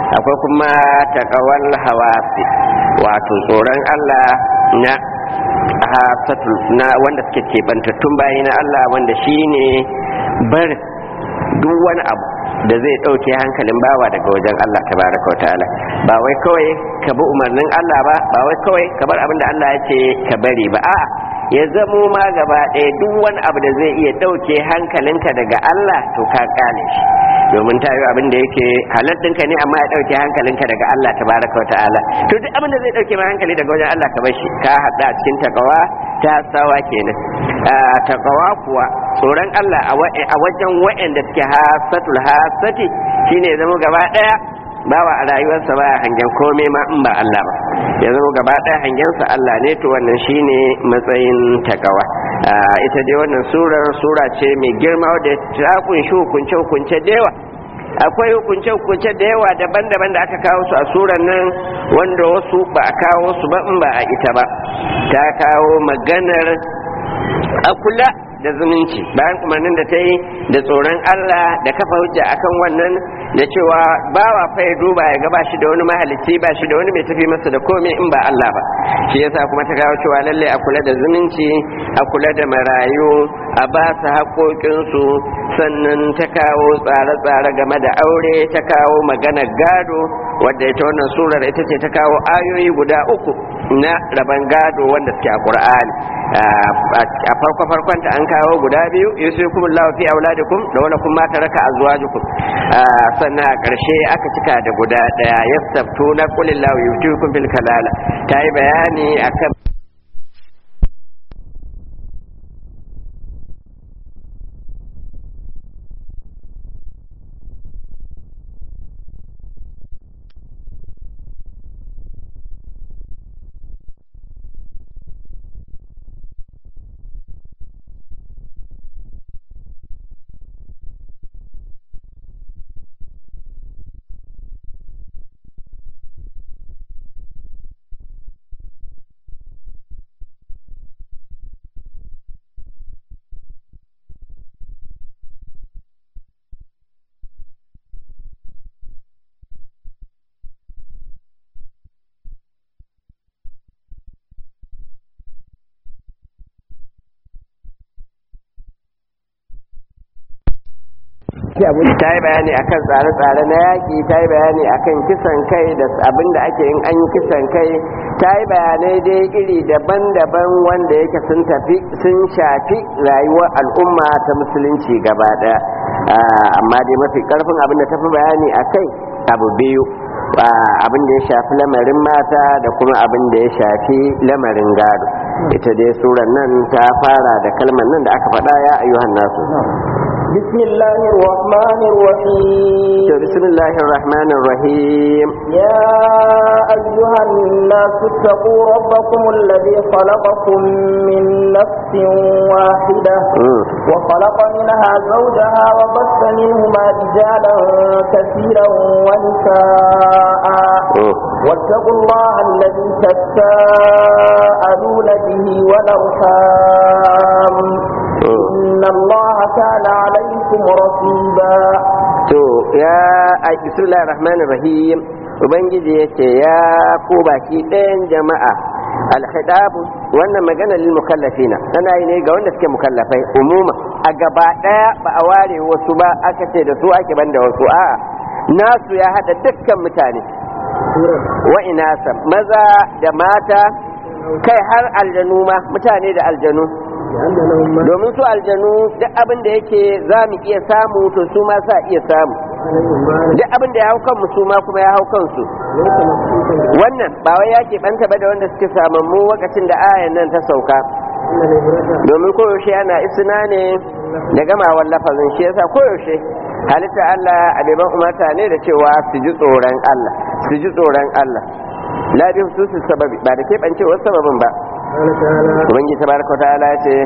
akwai kuma takawal hawasi wato tsoron Allah na hasatul na wanda suke kebantattun bayi na Allah wanda shine bar duk wani abu da zai ɗauke hankalin bawa daga wajen Allah tabaraka wa ta'ala ba wai kawai ka bi umarnin Allah ba ba wai kawai ka bar abin da Allah ya ce ka bari ba a'a ya zamo ma gaba ɗaya duk wani abu da zai iya ɗauke hankalinka daga Allah to ka kale shi domin ta yi abin da yake halattinka ne amma ya ɗauke hankalinka daga Allah tabaraka wa ta'ala to duk abin da zai ɗauke ma hankali daga wajen Allah ka bar shi ka haɗa a cikin takawa ta sawa kenan takawa kuwa tsoron Allah a wajen wa'anda suke hasatul hasati shine zama gaba ɗaya bawa a rayuwarsa baya hangen komai ma in ba Allah ba ya zama gaba ɗaya hangensa Allah ne to wannan shine matsayin takawa ita dai wannan surar sura ce mai girma wadda ta kunshi hukunce hukunce da yawa akwai hukunce hukunce da yawa daban-daban da aka kawo su a surar nan wanda wasu ba a kawo su ba in ba a ita ba ta kawo maganar a kula da zumunci bayan umarnin da ta yi da tsoron Allah da kafa hujja akan wannan da cewa bawa fa ya duba ya ga ba shi da wani mahalicci ba shi da wani mai tafi masa da komai in ba Allah ba shi yasa kuma ta kawo cewa lalle a kula da zumunci a kula da marayu a ba su haƙoƙinsu sannan ta kawo tsare-tsare game da aure ta kawo magana gado wadda ita wannan surar ita ce ta kawo ayoyi guda uku na raban gado wanda suke a ƙur'ani a farko farkonta an kawo guda biyu yusukum Allahu fi auladikum da wala kuma taraka azwajukum sannan a ƙarshe aka cika da guda daya yastaftu na qulillahu yuftikum fil kalala ta yi bayani akan ta yi bayani akan tsare-tsare na yaƙi ta yi bayani akan kisan kai da abin da ake yin an yi kisan kai ta yi bayanai dai iri daban-daban wanda yake sun tafi sun shafi rayuwar al'umma ta musulunci gaba ɗaya amma dai mafi ƙarfin abin da tafi bayani a kai abu biyu abin da ya shafi lamarin mata da kuma abin da ya shafi lamarin gado ita dai suran nan ta fara da kalmar nan da aka faɗa ya ayyuhan nasu بسم الله الرحمن الرحيم بسم الله الرحمن الرحيم يا أيها الناس اتقوا ربكم الذي خلقكم من نفس واحدة وخلق منها زوجها وبث منهما رجالا كثيرا ونساء واتقوا الله الذي تساءلون به والأرحام إن الله كان عليكم رقيبا to ya a bismillahir rahmanir rahim ubangiji yace ya ku baki ɗayan jama'a alhidabu wannan magana lil mukallafina tana yi ne ga wanda suke mukallafai umuma a gaba ɗaya ba a ware wasu ba aka ce da su ake banda wasu a'a nasu ya hada dukkan mutane wa inasa maza da mata kai har aljanu ma mutane da aljanu domin su aljanu duk abin da yake za mu iya samu to su ma sa iya samu duk abin da ya hau kanmu su ma kuma ya hau kansu wannan ba wai ya keɓanta ba da wanda suke samammu lokacin da ayan nan ta sauka domin koyaushe ana isna ne da gamawar lafazin shi yasa koyaushe halitta Allah a beban umarta ne da cewa su ji tsoron Allah su ji tsoron Allah la bi hususin sababi ba da keɓancewar sababin ba ubangi tabaraka ta'ala ya ce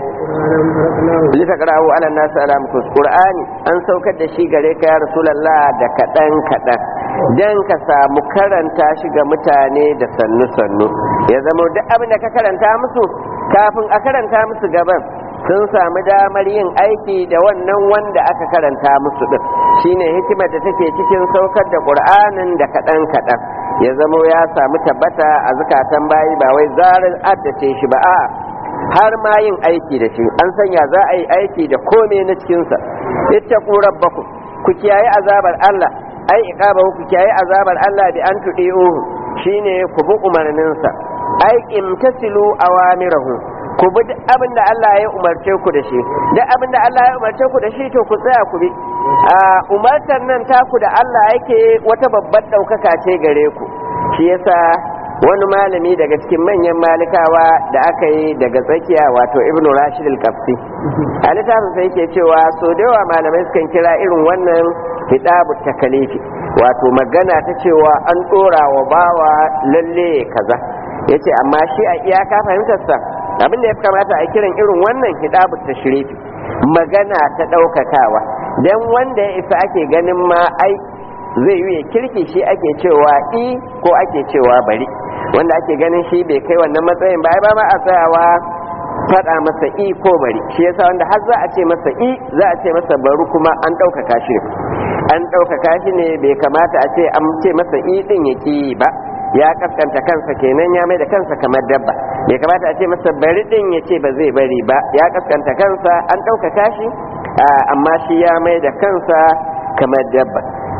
li taqra'u 'ala an-nasi ala mukus qur'ani an saukar da shi gare ka ya rasulullah da kadan kadan dan ka samu karanta shi ga mutane da sannu sannu ya zama duk abin da ka karanta musu kafin a karanta musu gaban sun samu damar yin aiki da wannan wanda aka karanta musu din shine hikimar da take cikin saukar da qur'anin da kaɗan kaɗan ya zamo ya samu tabbata a zukatan bayi ba wai zarar addace shi ba a har ma yin aiki da shi an sanya za a yi aiki da kome na cikinsa ittaqu rabbakum ku kiyaye azabar Allah ai iqabahu ku kiyaye azabar Allah bi an tudi'uhu shine ku bi umarninsa ai imtasilu awamirahu ku bi duk abin da Allah ya umarce ku da shi duk abin da Allah ya umarce ku da shi to ku tsaya ku bi a umartar nan taku da Allah yake wata babbar ɗaukaka ce gare ku shi yasa wani malami daga cikin manyan malikawa da aka yi daga tsakiya wato ibnu rashid al-qafsi a littafin sai yake cewa so da yawa malamai sukan kira irin wannan hitabu takalifi wato magana ta cewa an ɗora wa bawa lalle kaza yace amma shi a iyaka fahimtarsa abin da ya kamata a kiran irin wannan hidabu tashrifi magana ta ɗaukakawa dan wanda ya isa ake ganin ma ai zai yi kirki shi ake cewa i ko ake cewa bari wanda ake ganin shi bai kai wannan matsayin ba ai ba ma a tsayawa faɗa masa i ko bari shi yasa wanda har za a ce masa i za a ce masa bari kuma an ɗaukaka shi an ɗaukaka shi ne bai kamata a ce an ce masa i ɗin ya ki ba ya kaskanta kansa kenan ya mai da kansa kamar dabba bai kamata a ce masa bari ɗin ya ce ba zai bari ba ya kaskanta kansa an ɗaukaka shi amma shi ya mai da kansa kamar dabba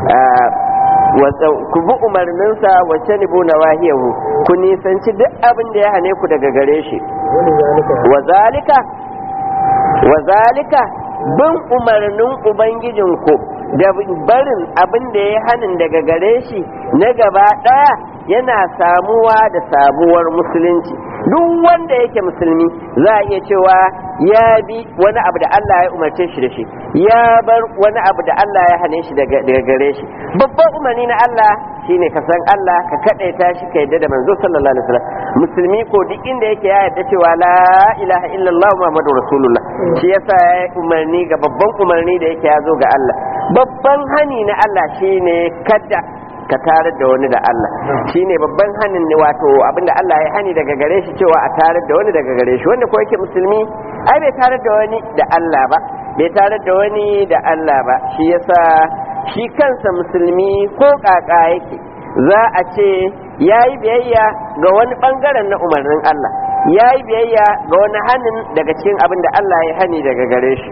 ku bi umarninsa wacce ni bu nawahiyahu ku nisanci duk abin da ya hane ku daga gare shi wa zalika wa zalika bin umarnin ubangijinku da barin abin da ya hanin daga gare shi na gaba ɗaya yana samuwa da sabuwar musulunci duk wanda yake musulmi za a iya cewa ya bi wani abu da Allah ya umarce shi da shi ya bar wani abu da Allah ya hane shi daga gare shi babban umarni na Allah shine ka san Allah ka kadaita shi ka yadda da manzo sallallahu alaihi wasallam musulmi ko duk inda yake ya yadda cewa la ilaha illallah muhammadu rasulullah shi yasa ya umarni ga babban umarni da yake ya zo ga Allah babban hani na Allah shine kada ka tarar da wani da Allah shine babban hanin ne wato abinda Allah ya hani daga gare shi cewa a tarar da wani daga gare shi wanda ko yake musulmi ai bai tarar da wani da Allah ba bai tarar da wani da Allah ba shi yasa shi kansa musulmi ko kaka yake za a ce ya yi biyayya ga wani bangaren na umarnin Allah ya yi biyayya ga wani hanin daga cikin abin da Allah ya hani daga gare shi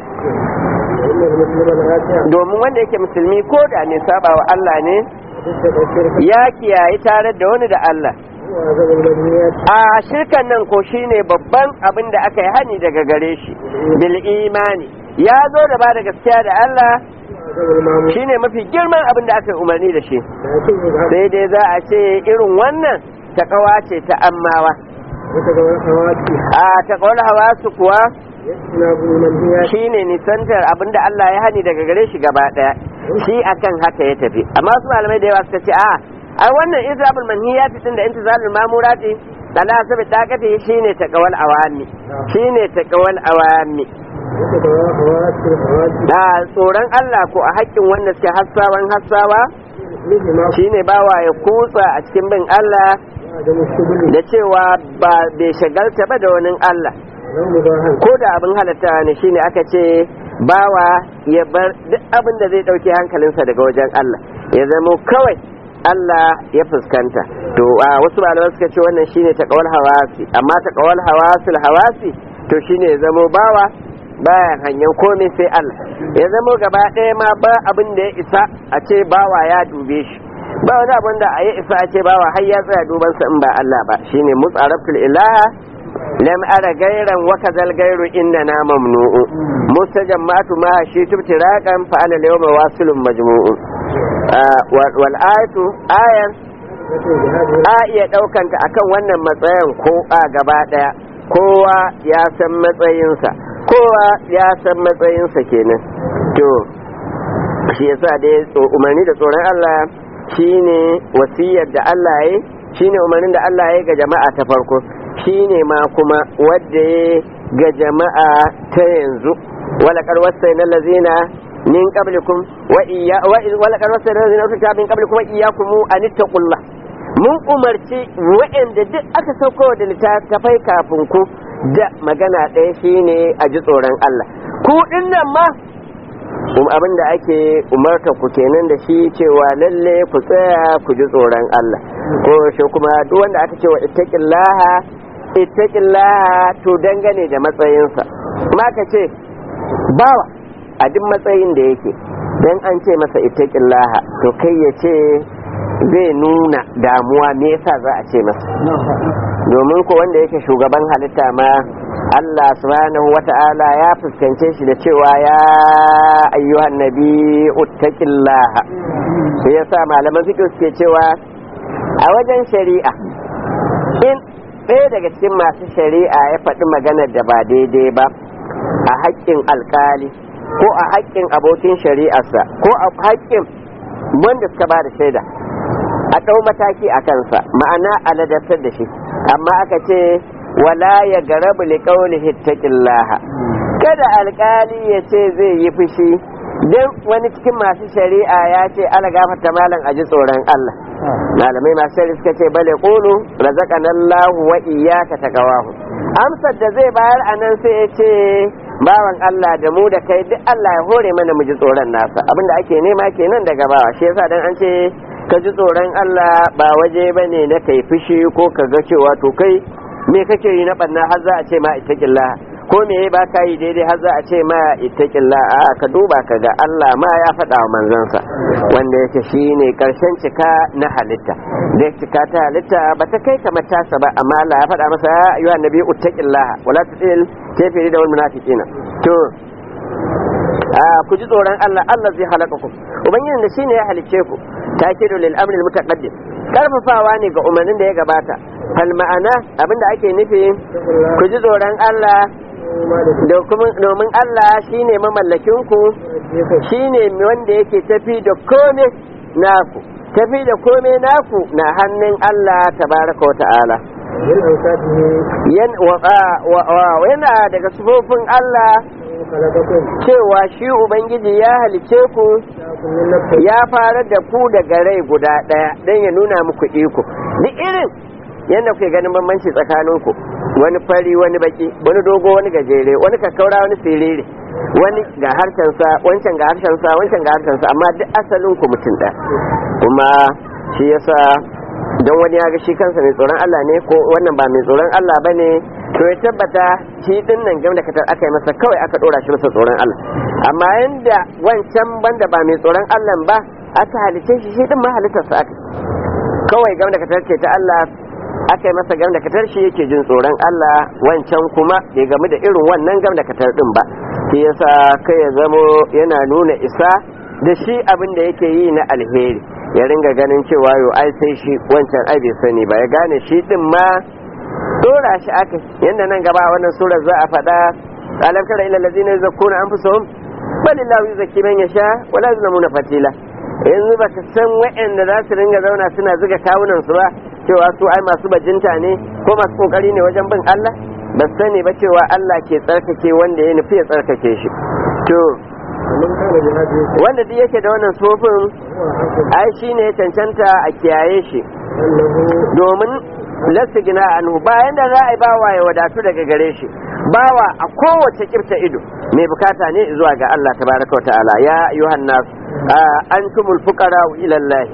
domin wanda yake musulmi ko da ne saba wa Allah ne ya kiyaye tare da wani da Allah a shirkan nan ko shine babban abin da aka yi hani daga gare shi bil imani ya zo da ba da gaskiya da Allah shine mafi girman abin da aka yi umarni da shi sai dai za a ce irin wannan takawa ce ta ammawa a takawar hawa su kuwa shine nisantar abin da Allah ya hani daga gare shi gaba daya shi akan haka ya tafi amma su malamai da yawa suka ce a ai wannan izabul manhiyati din da intizalul mamurati dala sabi dakati shine taqawal awami shine taqawal awami da tsoron Allah ko a haƙƙin wanda suke hassawan hassawa shine bawa ya kutsa a cikin bin Allah da cewa ba bai shagalta ba da wani Allah ko da abin halatta ne shine aka ce bawa ya bar duk abin da zai ɗauke hankalinsa daga wajen Allah ya zama kawai Allah ya fuskanta to a wasu malaman suka ce wannan shine taqawal hawasi amma taqawal hawasil hawasi to shine ya zama bawa baya hanyar komai sai Allah ya zama gaba ɗaya ma ba abin da ya isa a ce bawa ya dube shi ba wani abin da ya isa a ce bawa har ya tsaya dubansa in ba Allah ba shine mutsaraftul ilaha lam ara gairan wa kazal gairu inna na mamnu'u mustajammatu ma shi tubtiraqan fa ala yawma wasilun majmu'u wal ayatu ayan a iya daukanta akan wannan matsayin ko a gaba daya kowa ya san matsayinsa kowa ya san matsayinsa kenan to shi yasa dai umarni da tsoron Allah shine wasiyar da Allah ya shine umarnin da Allah ya ga jama'a ta farko shine ma kuma wadda ya ga jama'a ta yanzu wala karwasta na lazina min qablikum wa iya wala karwasta na lazina ututa min qablikum wa iyyakum an ittaqullah mun umarci wa'anda duk aka sauko da littattafai kafin ku da magana ɗaya shine a ji tsoron Allah ku nan ma um abin da ake umarta ku kenan da shi cewa lalle ku tsaya ku ji tsoron Allah ko shi kuma duk wanda aka ce wa ittaqillaha ittaqillaha to dangane da matsayinsa ma ka ce bawa a duk matsayin da yake dan an ce masa ittaqillaha to kai ya ce zai nuna damuwa me yasa za a ce masa domin ko wanda yake shugaban halitta ma Allah subhanahu wata'ala ya fuskance shi da cewa ya ayyuhan nabi uttaqillaha sai yasa malaman fiqh suke cewa a wajen shari'a in ɗaya daga cikin masu shari'a ya faɗi maganar da ba daidai ba a haƙƙin alkali ko a haƙƙin abokin shari'arsa ko a haƙƙin wanda suka ba da shaida a ɗau mataki a kansa ma'ana a ladatar da shi amma aka ce wala ya garabu li qawlihi ittaqillaha kada alkali ya ce zai yi fushi dan wani cikin masu shari'a ya ce ala gafarta malam a ji tsoron Allah malamai masu shari'a suka ce bale qulu razaqana Allahu wa iyyaka taqawahu amsar da zai bayar anan sai ya ce bawan Allah da mu da kai duk Allah ya hore mana mu ji tsoron nasa abinda ake nema kenan daga bawa shi yasa dan an ce ka ji tsoron Allah ba waje bane na kai fushi ko ka ga cewa to kai me kake yi na banna har za a ce ma ittaqillah ko me ba ka yi daidai har za a ce ma ittaqillah a ka duba ka ga Allah ma ya faɗa wa manzansa wanda yake shine karshen cika na halitta da cika ta halitta ba ta kai kamar tasa ba amma Allah ya faɗa masa ya ayyuhan nabi ittaqillah wala tutil kafiri da wal munafiqina to a ku ji tsoron Allah Allah zai halaka ku ubangijin da shine ya halicce ku takidu lil amri al mutaqaddim karfafawa ne ga umarnin da ya gabata fal ma'ana abinda ake nufi ku ji tsoron Allah domin Allah shine mamallakin ku shine wanda yake tafi da kome naku tafi da kome naku na hannun Allah tabaraka wa ta'ala yana daga sufofin Allah cewa shi Ubangiji ya halice ku ya fara da ku daga rai guda ɗaya don ya nuna muku iko duk irin yadda kuke ganin bambanci tsakaninku wani fari wani baki wani dogo wani gajere wani kakkaura wani siriri wani ga harshensa wancan ga harshensa wancan ga harshensa amma duk asalin ku mutum ɗaya kuma shi yasa don wani ya ga shi kansa mai tsoron Allah ne ko wannan ba mai tsoron Allah ba ne to ya tabbata shi din nan game da katar aka yi masa kawai aka dora shi masa tsoron Allah amma yanda wancan banda ba mai tsoron Allah ba aka halice shi shi din ma halittarsa aka kawai game da katar ce ta Allah aka yi masa game da katar shi yake jin tsoron Allah wancan kuma bai game da irin wannan game da katar din ba shi yasa kai ya zamo yana nuna isa da shi abin da yake yi na alheri ya ringa ganin cewa yo ai sai shi wancan ai bai sani ba ya gane shi din ma dora shi aka yanda nan gaba wannan surar za a faɗa alam tara ila allazina yuzakkuna anfusahum bal illahu yuzakki man yasha wa la yuzlamuna fatila yanzu baka san wa'anda za su ringa zauna suna zuga kawunan su ba cewa su ai masu bajinta ne ko masu kokari ne wajen bin Allah ba sani ba cewa Allah ke tsarkake wanda ya nufi ya tsarkake shi to wanda duk yake da wannan sofin ai shi ne cancanta a kiyaye shi domin lasta gina anhu bayan da za a yi bawa ya wadatu daga gare shi bawa a kowace kirta ido mai bukata ne zuwa ga Allah tabaraka wa ta'ala ya ayyuhan nas antumul fuqara ila Allah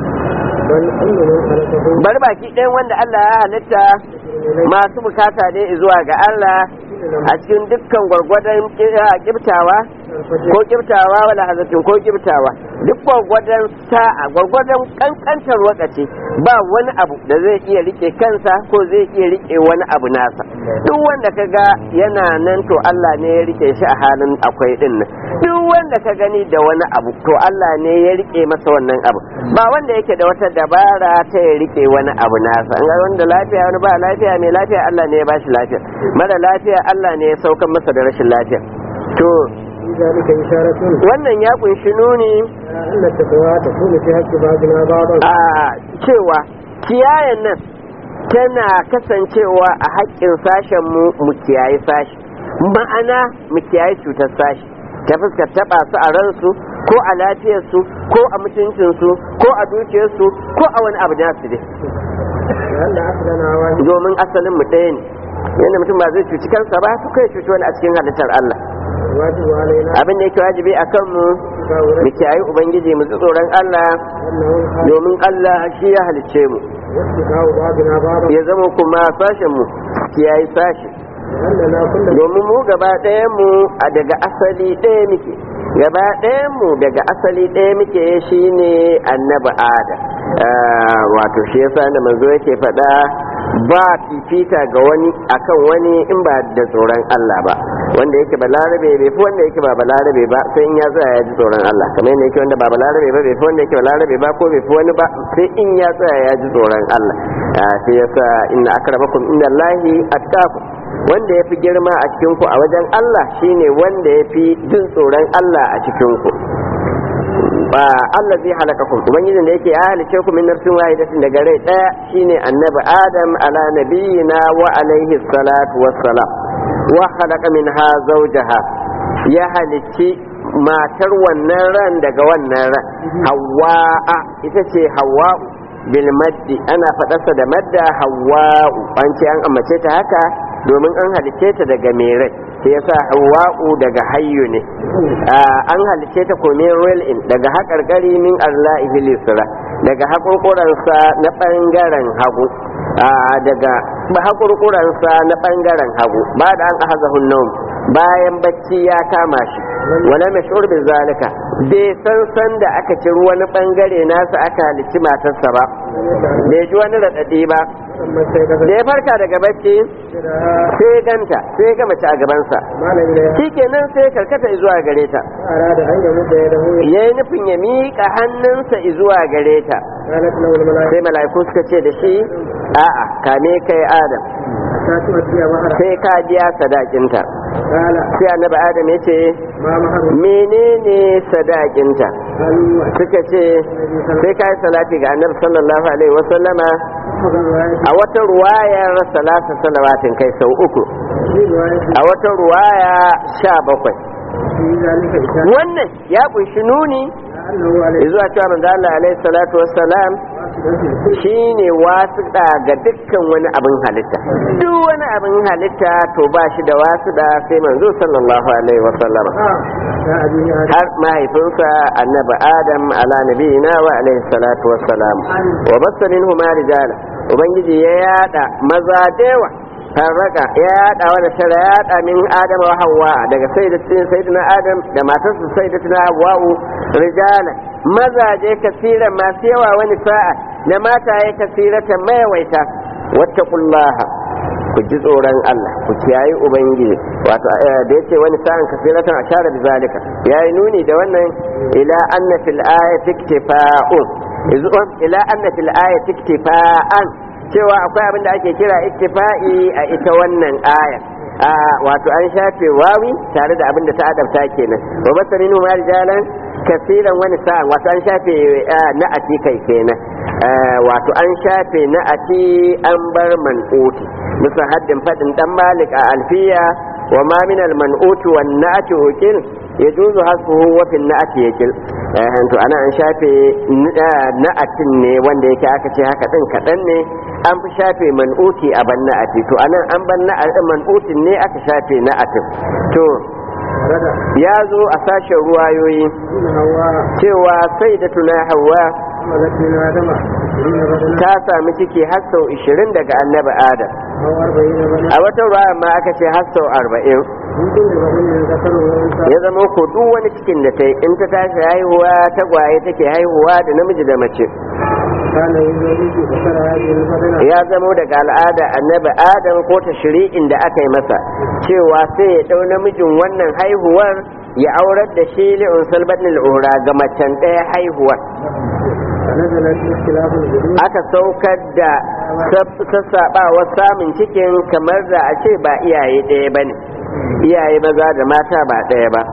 bari baki ɗayan wanda Allah ya halitta masu bukata ne zuwa ga Allah a cikin dukkan gwargwadon kibtawa ko kibtawa wala hazatin ko kibtawa duk gwargwadon sa'a gwargwadon kankantar wakaci ba wani abu da zai iya rike kansa ko zai iya rike wani abu nasa duk wanda ka ga yana nan to Allah ne ya rike shi a halin akwai din nan duk wanda ka gani da wani abu to Allah ne ya rike masa wannan abu ba wanda yake da wata dabara ta ya rike wani abu nasa an ga wanda lafiya wani ba lafiya mai lafiya Allah ne ya bashi lafiya mara lafiya Allah ne ya saukar masa da rashin lafiya to ذلك إشارة wannan ya kunshi nuni أن التقوى تكون في حق بعضنا بعضا a cewa kiyayen nan tana kasancewa a haƙƙin sashen mu mu kiyaye sashi ma'ana mu kiyaye cutar sashi ta fuskar taɓa su a ransu ko a lafiyarsu ko a mutuncinsu ko a dukiyarsu ko a wani abu nasu dai لأن أصلنا واحد domin asalin mu ɗaya ne yadda mutum ba zai cuci kansa ba to kai cuci wani a cikin halittar Allah الواجب علينا abin da yake wajibi a kanmu mu kiyaye ubangiji mu ji tsoron Allah أنه domin Allah shi ya halicce mu واتقاء بعضنا بعضا ya zama kuma sashen mu kiyaye sashi لأننا كل domin mu gaba ɗayan mu a daga asali ɗaya muke gaba ɗayan mu daga asali ɗaya muke shine annabi adam Ah, wato shi yasa da manzo yake faɗa ba fifita ga wani akan wani in ba da tsoron Allah ba wanda yake balarabe bai fi wanda yake ba balarabe ba sai in ya tsaya ya ji tsoron Allah kamar yadda yake wanda ba balarabe ba bai fi wanda yake balarabe ba ko bai fi wani ba sai in ya tsaya ya ji tsoron Allah Ah, sai yasa inna akramakum indallahi attaqu wanda ya fi girma a cikinku a wajen Allah shine wanda ya fi jin tsoron Allah a cikinku ba Allah zai halaka ku ubangijin da yake ya halice ku min nafsin wahidatin daga rai daya shine annabi adam ala nabiyina wa alaihi salatu wassalam wa khalaqa minha zawjaha ya halici matar wannan ran daga wannan ran hawa'a ita ce hawa'u bil maddi ana faɗarsa da madda hawa'u an ce an ambace ta haka domin an halice ta daga mai rai sai yasa hawa'u daga hayyu ne Ah, an halice ta ko min real in daga haƙarƙari min arla'ihi lisra daga haƙurƙuransa na ɓangaren hagu Ah, daga haƙurƙuransa na ɓangaren hagu ba da an ahazahun naum bayan bacci ya kama shi wala mashhur bi zalika bai san san da aka ci wani bangare nasa aka halicci matarsa ba bai ji wani raɗaɗi ba لما استيقظ da ya farka daga bacci شرها sai ganta sai ga mace a gabansa مال إليها shikenan sai karkata zuwa gare ta أراد أن يمد يده ya yi nufin ya miƙa hannunsa zuwa gare ta قالت له الملائكة sai mala'iku suka ce da shi a'a kame kai adam حتى تؤتي مهرها sai ka biya sadakinta قال sai annabi adam ya ce ما مهر menene sadakinta قالوا suka ce sai ka yi salati ga annabi sallallahu alaihi wasallama وفق الرواية a wata ruwayar salasa salawatin kai sau uku في رواية a wata ruwaya sha bakwai في ذلك إشارة wannan ya kunshi nuni أنه عليه zuwa cewa manzo Allah alaihi salatu wassalam shine wasuɗa ga dukkan wani abin halitta duk wani abin halitta to ba shi da wasuɗa sai manzo sallallahu alaihi wasallam يا أبي آدم har mahaifinsa annabi adam ala nabiyina wa alaihi salatu wassalam wa basta minhu ma rijala ubangiji ya yada maza dewa farraka ya yada wanda tara ya yada min adam wa hawa daga sayyidatin sayyidina adam da matarsa sayyidatina hawwa rijala mazaje kasiran masu yawa wani sa'a da mataye kasiratan mayawaita wattaqullaha ku ji tsoron Allah ku kiyayi ubangiji wato eh, da yace wani sa'an kasiratan ashara bi zalika yayi nuni da wannan ila anna fil ayati iktifa'un izu ila anna fil ayati iktifa'an cewa akwai abin da ake kira iktifa'i a ita wannan aya a wato an shafe wawi tare da abin da ta adabta kenan wa basarin ma rijalan kasiran wani sa'an wato an shafe eh, na'ati kai kenan Eh, wato an shafe na'ati an bar man'uti bisa haddin fadin dan malik a alfiya wa ma min al man'uti wan na'ati ukil yajuzu hasbuhu wa fil na'ati yakil eh to ana an shafe na'atin ne wanda yake aka ce haka din kadan ne an fi shafe man'uti a ban na'ati to anan an ban na'atin man'utin ne aka shafe na'atin to رضا ya zo a sashen ruwayoyi إن هواء cewa sai da tuna hawa حملت من آدم عشرين بدنا ta sami ciki har sau 20 daga annabi adam أو أربعين بدنا a wata ruwa ma aka ce har sau 40 من كل بدن ذكر وأنثى ya zama ko duk wani cikin da ta yi in ta tashi haihuwa tagwaye take haihuwa da namiji da mace كان يزوج ذكر هذه البدنة ya zamo daga al'ada annabi adam ko ta shiri'in da aka yi masa cewa sai ya ɗau namijin wannan haihuwar ya aurar da shi li'un salbatin al'ura ga macen ɗaya haihuwar فنزلت اختلاف الجدود aka saukar da sassaɓawar samun cikin kamar da a ce ba iyaye ɗaya ba ne iyaye maza da mata ba ɗaya ba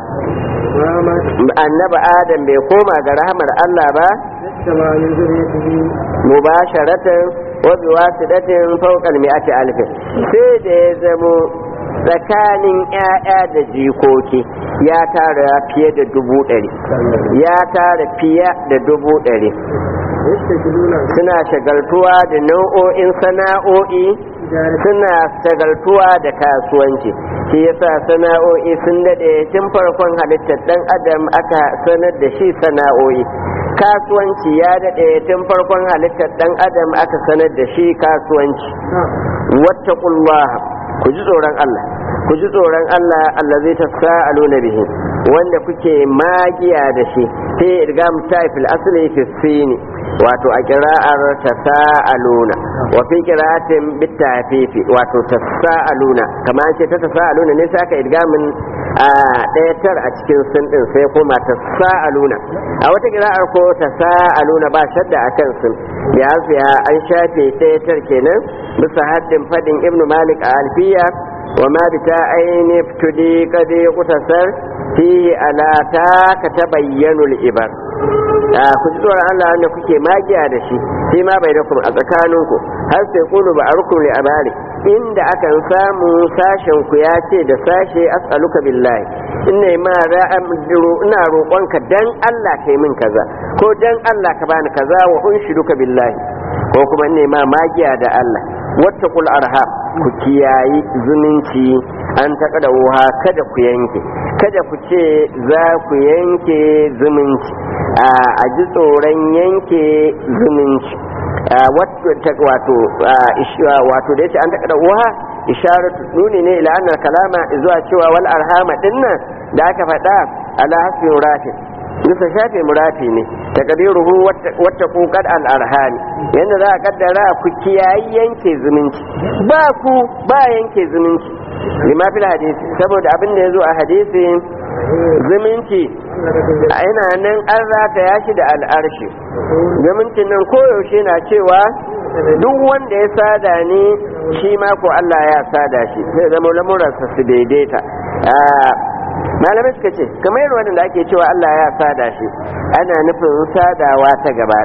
وما annabi adam bai koma ga rahamar allah ba اجتمع من ذريته mubasharatan wa biwasidatin fawqa al-mi'ati alf sai da ya zamo tsakanin ƴaƴa da jikoki ya tara fiye da dubu ɗari ya tara fiye da dubu ɗari يشتكلون suna shagaltuwa da nau'o'in sana'o'i suna shagaltuwa da kasuwanci shi yasa sana'o'i sun dade tun farkon halittar dan adam aka sanar da shi sana'o'i kasuwanci ya dade tun farkon halittar dan adam aka sanar da shi kasuwanci wattaqullah ku ji tsoron Allah ku ji tsoron Allah Allah zai tasa'aluna bihi wanda kuke magiya da shi fi idgam taifil asli fi sini wato a kira'ar tasa'aluna wa fi qira'atin bitafifi wato tasa'aluna kamar ce ta tasa'aluna ne sai aka idgamin a ɗaya tar a cikin sun din sai kuma tasa'aluna a wata kira'ar ko tasa'aluna ba shadda akan sun ya fiya an shafe ɗaya tar kenan bisa haddin fadin ibnu malik a alfiya وما بتاعين ابتدي قد يقتصر فيه ألا تاك تبين الإبر ku ji tsoron Allah wanda kuke magiya da shi shi ma bai dakum a tsakaninku har sai kulu ba arkum li abari inda akan samu sashen ku ya ce da sashe as'aluka billahi inna ma ra'am ina roƙonka dan Allah kai min kaza ko dan Allah ka bani kaza wa unshiduka billahi ko kuma ne ma magiya da Allah wattaqul arham ku kiyayi zumunci an taƙa da wuha kada ku yanke kada ku ce za ku yanke zumunci a ji tsoron yanke zumunci wato wato da yace an taƙa da wuha isharatu nuni ne ila annal kalama zuwa cewa wal arhama dinnan da aka faɗa ala hasbi muratin bisa shafe murafi ne takadiruhu wata kokar al'arhami yadda za a kaddara ku kiyayi yanke zumunci ba ku ba yanke zumunci lima fil hadisi saboda abin da ya zo a hadisi zumunci yana nan an rata ya shi da al'arshi zumuncin nan koyaushe na cewa duk wanda ya sada ni shi ma ko Allah ya sada shi sai zama lamuransa su daidaita malamai suka ce kamar yin wadanda ake cewa Allah ya sada shi ana nufin sadawa ta gaba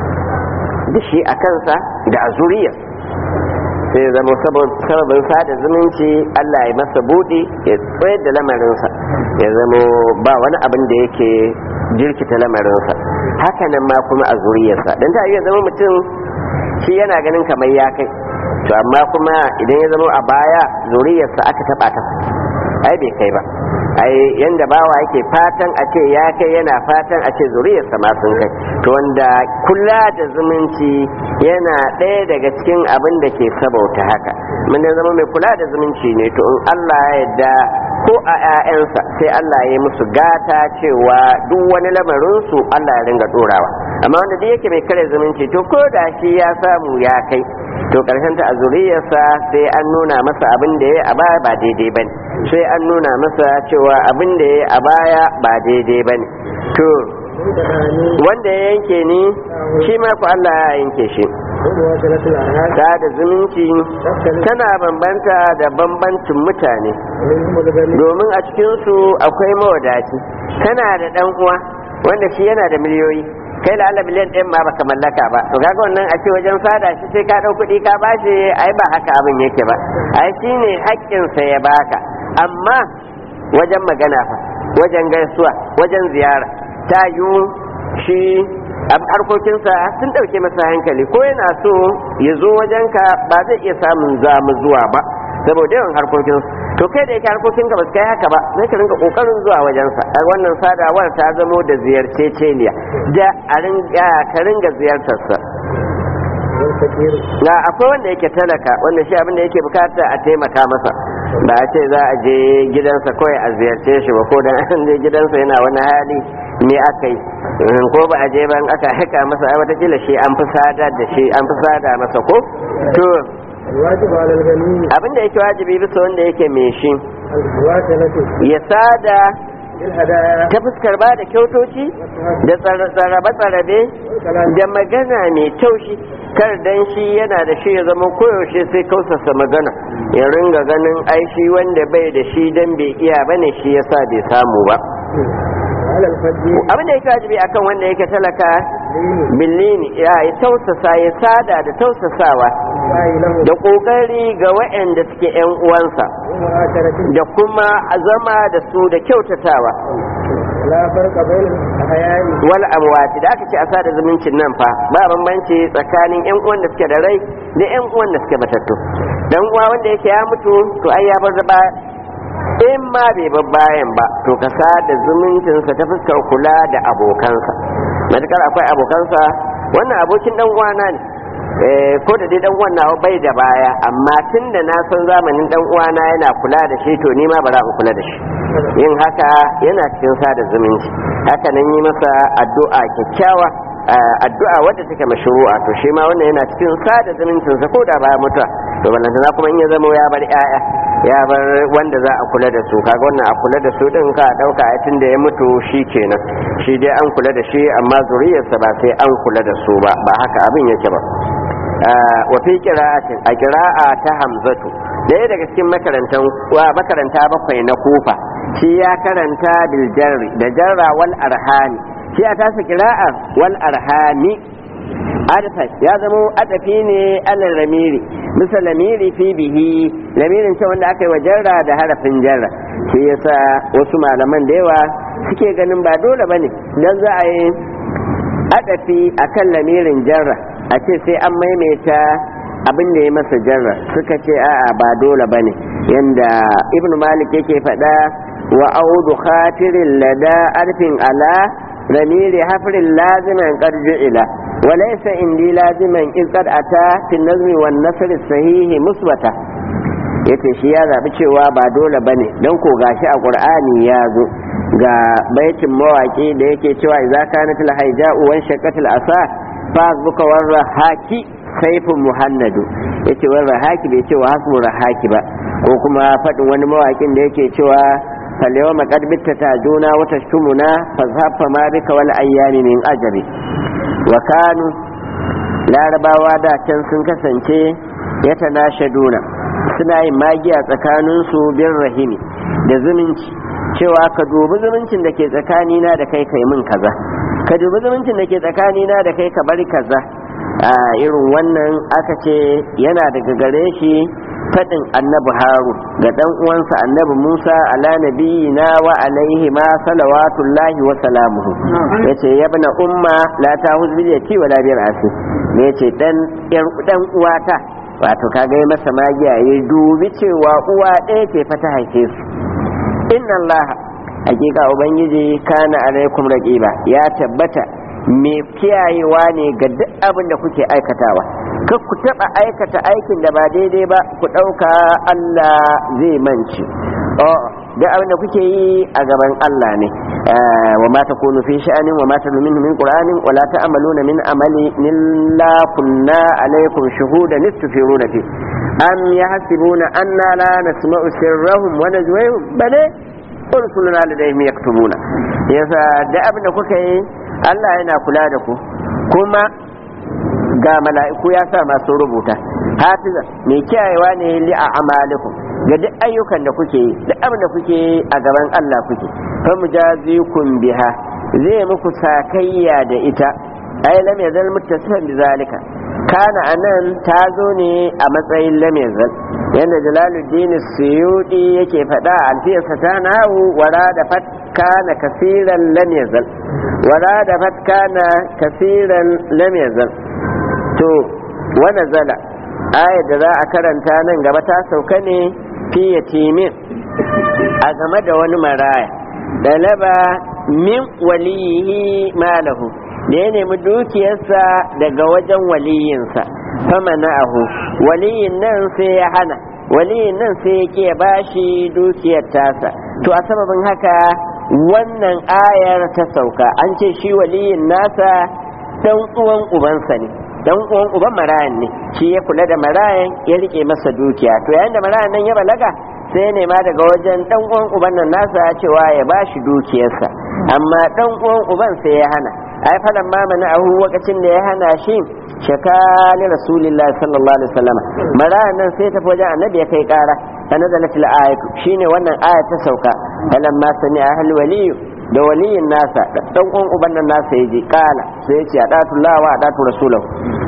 da shi a kansa da a zuriya sai ya zama sababin sada zumunci Allah ya masa buɗe ya tsayar da lamarinsa ya zama ba wani abin da yake jirkita lamarinsa hakanan ma kuma a zuriyarsa don ta iya zama mutum shi yana ganin kamar ya kai to amma kuma idan ya zama a baya zuriyarsa aka taɓa ta ai bai kai ba ai yanda bawa yake fatan a ce ya kai yana fatan a ce zuriyarsa ma sun kai to wanda kula da zumunci yana ɗaya daga cikin abin da ke sabauta haka mun da zama mai kula da zumunci ne to in Allah ya yarda ko a 'ya'yansa sai Allah ya yi musu gata cewa duk wani lamarin su Allah ya ringa dorawa amma wanda duk yake mai kare zumunci to ko da shi ya samu ya kai to karshen ta a zuriyarsa sai an nuna masa abin da ya a baya ba daidai bane sai an nuna masa cewa abin da ya a baya ba daidai bane to wanda ya yanke ni shi ma ku Allah ya yanke shi ta da zumunci tana bambanta da bambancin mutane domin a cikinsu akwai mawadaci kana da dan uwa wanda shi yana da miliyoyi kai da Allah miliyan ɗin ma baka mallaka ba to kaga wannan a ce wajen sada shi sai ka ɗau kuɗi ka bashi ai ba haka abin yake ba ai shine haƙƙinsa ya baka amma wajen magana fa wajen gaisuwa wajen ziyara ta yiwu shi harkokinsa sun ɗauke masa hankali ko yana so ya zo wajenka ba zai iya samun zamu zuwa ba saboda yawan harkokinsa to kai da yake harkokinka ba su kai haka ba sai ka rinka kokarin zuwa wajensa a wannan sadawar ta zamo da ziyarceceniya da a ringa ka ringa ziyartarsa na akwai wanda yake talaka wanda shi abin da yake bukata a taimaka masa ba a ce za a je gidansa kawai a ziyarce shi ba ko dan an je gidansa yana wani hali me aka yi ko ba a je ban aka haka masa ai watakila shi an fi sada da shi an fi sada masa ko to abin da yake wajibi bisa wanda yake mai shi ya sada ta fuskar ba da kyautoci da tsarabe-tsarabe da magana mai taushi kar dan shi yana da shi ya zama koyaushe sai kausasa magana ya ringa ganin aishi wanda bai da shi dan bai iya bane shi yasa bai samu ba abin da yake wajibi akan wanda yake talaka billini ya yi tausasa ya sada da tausasawa da kokari ga waɗanda suke yan uwansa da kuma zama da su da kyautatawa la farqa bainal ahyani wal amwati da aka ce a sada zumuncin nan fa ba bambanci tsakanin yan uwan da suke da rai da yan uwan da suke matattu dan uwa wanda yake ya mutu to ai ya bar da ba in ma bai bar bayan ba to ka sada zumuncinsa ta fuskar kula da abokansa matukar akwai abokansa wannan abokin dan uwana ne eh ko da dai dan uwan nawa bai da baya amma tun da na san zamanin dan uwana yana kula da shi to ni ma bara in kula da shi yin haka yana cikin sada zumunci haka nan yi masa addu'a kyakkyawa addu'a wadda take mashru'a to shi ma wannan yana cikin sada zumuncin sa ko da ba mutuwa to ballantana kuma in ya zama ya bar yaya ya bar wanda za a kula da su kaga wannan a kula da su din ka dauka a tun da ya mutu shi kenan shi dai an kula da shi amma zuriyarsa ba sai an kula da su ba ba haka abin yake ba wa fi qira'atin a qira'a ta hamzatu daya daga cikin makarantan wa makaranta bakwai na kufa shi ya karanta bil jarri da jarra wal arhami shi a tasa qira'a wal arhami adfa ya zama adafi ne alal ramiri misal lamiri fi bihi lamirin ce wanda aka yi wa jarra da harafin jarra shi yasa wasu malaman da yawa suke ganin ba dole bane dan za a yi adafi akan lamirin jarra a ce sai an maimaita abin da ya masa jarra suka ce a'a ba dole bane yanda ibn malik yake faɗa wa audu khatirin lada arfin ala ramiri hafrin laziman qad ju'ila wa laysa indi laziman in qad ata fi nazmi wan nasr sahihi musbata yace shi ya zabi cewa ba dole bane dan ko gashi a qur'ani ya zo ga baitin mawaki da yake cewa idza kanat al haija'u wan shaqatil asa fasbuka warra haki saifin muhannadu yace warra haki bai ce wa hasmu rahaki ba ko kuma faɗin wani mawakin da yake cewa falewa maƙad bitta ta juna wata shumuna fazhafa ma bika wal ayyami min ajabi wa kanu larabawa da can sun kasance ya tanashaduna suna yin magiya tsakaninsu bin rahimi da zumunci cewa ka dubi zumuncin da ke tsakanina da kai kai min kaza ka dubi zumuncin da ke tsakanina da kai ka bari kaza a irin wannan aka ce yana daga gare shi faɗin annabi haru ga ɗan uwansa annabi musa ala nabiyina wa alaihi ma salawatullahi wa salamuhu yace ya bana umma la ta huzbiyati wa la biyar asi ne yace dan dan uwata wato kaga yi masa magiya ya dubi cewa uwa ɗaya ce fa ta haife su inna allaha hakika ubangiji kana alaikum raqiba ya tabbata me kiyayewa ne ga duk abin da kuke aikatawa kar ku taba aikata aikin da ba daidai ba ku dauka Allah zai manci oh duk abin da kuke yi a gaban Allah ne wa ma takunu fi sha'anin wa ma tadlu minhu min qur'anin wa la ta'maluna min amali illa kunna alaykum shuhudan istufiruna fi am yahsibuna anna la nasma'u sirrahum wa najwahum bale rusuluna ladayhim yaktubuna yasa da abin da kuka yi Allah yana kula da ku kuma ga mala'iku ya sa masu rubuta hafiza mai kiyayewa ne li a amalikum ga duk ayyukan da kuke yi duk abin da kuke yi a gaban Allah kuke fa mujazikum biha zai muku sakayya da ita ai lam yazal muttasilan bi zalika kana anan ta zo ne a matsayin lam yazal yanda jalaluddin suyudi yake faɗa a alfiyarsa ta nahu wara da fat kana kasiran lam yazal wara da fat kana kasiran lam yazal to wa nazala ayat da za a karanta nan gaba ta sauka ne fi yatimin a game da wani maraya dalaba min waliyihi malahu da ya nemi dukiyarsa daga wajen waliyinsa fama na'ahu waliyin nan sai ya hana waliyin nan sai ya ke bashi dukiyar tasa to a sababin haka wannan ayar ta sauka an ce shi waliyin nasa dan uwan ubansa ne dan uwan uban marayan ne shi ya kula da marayan ya rike masa dukiya to yayin da marayan nan ya balaga sai ya nema daga wajen dan uwan uban nan nasa cewa ya bashi dukiyarsa amma dan uwan uban sai ya hana ai falan ma mana ahu lokacin da ya hana shi shakali rasulullahi sallallahu alaihi wasallam marayan nan sai ta wajen annabi ya kai kara فنزلت الآية شين وانا آية تسوكا فلما سمع أهل ولي da waliyin nasa dan uwan uban nan nasa yaji kala sai yace adatu Allah wa adatu rasulahu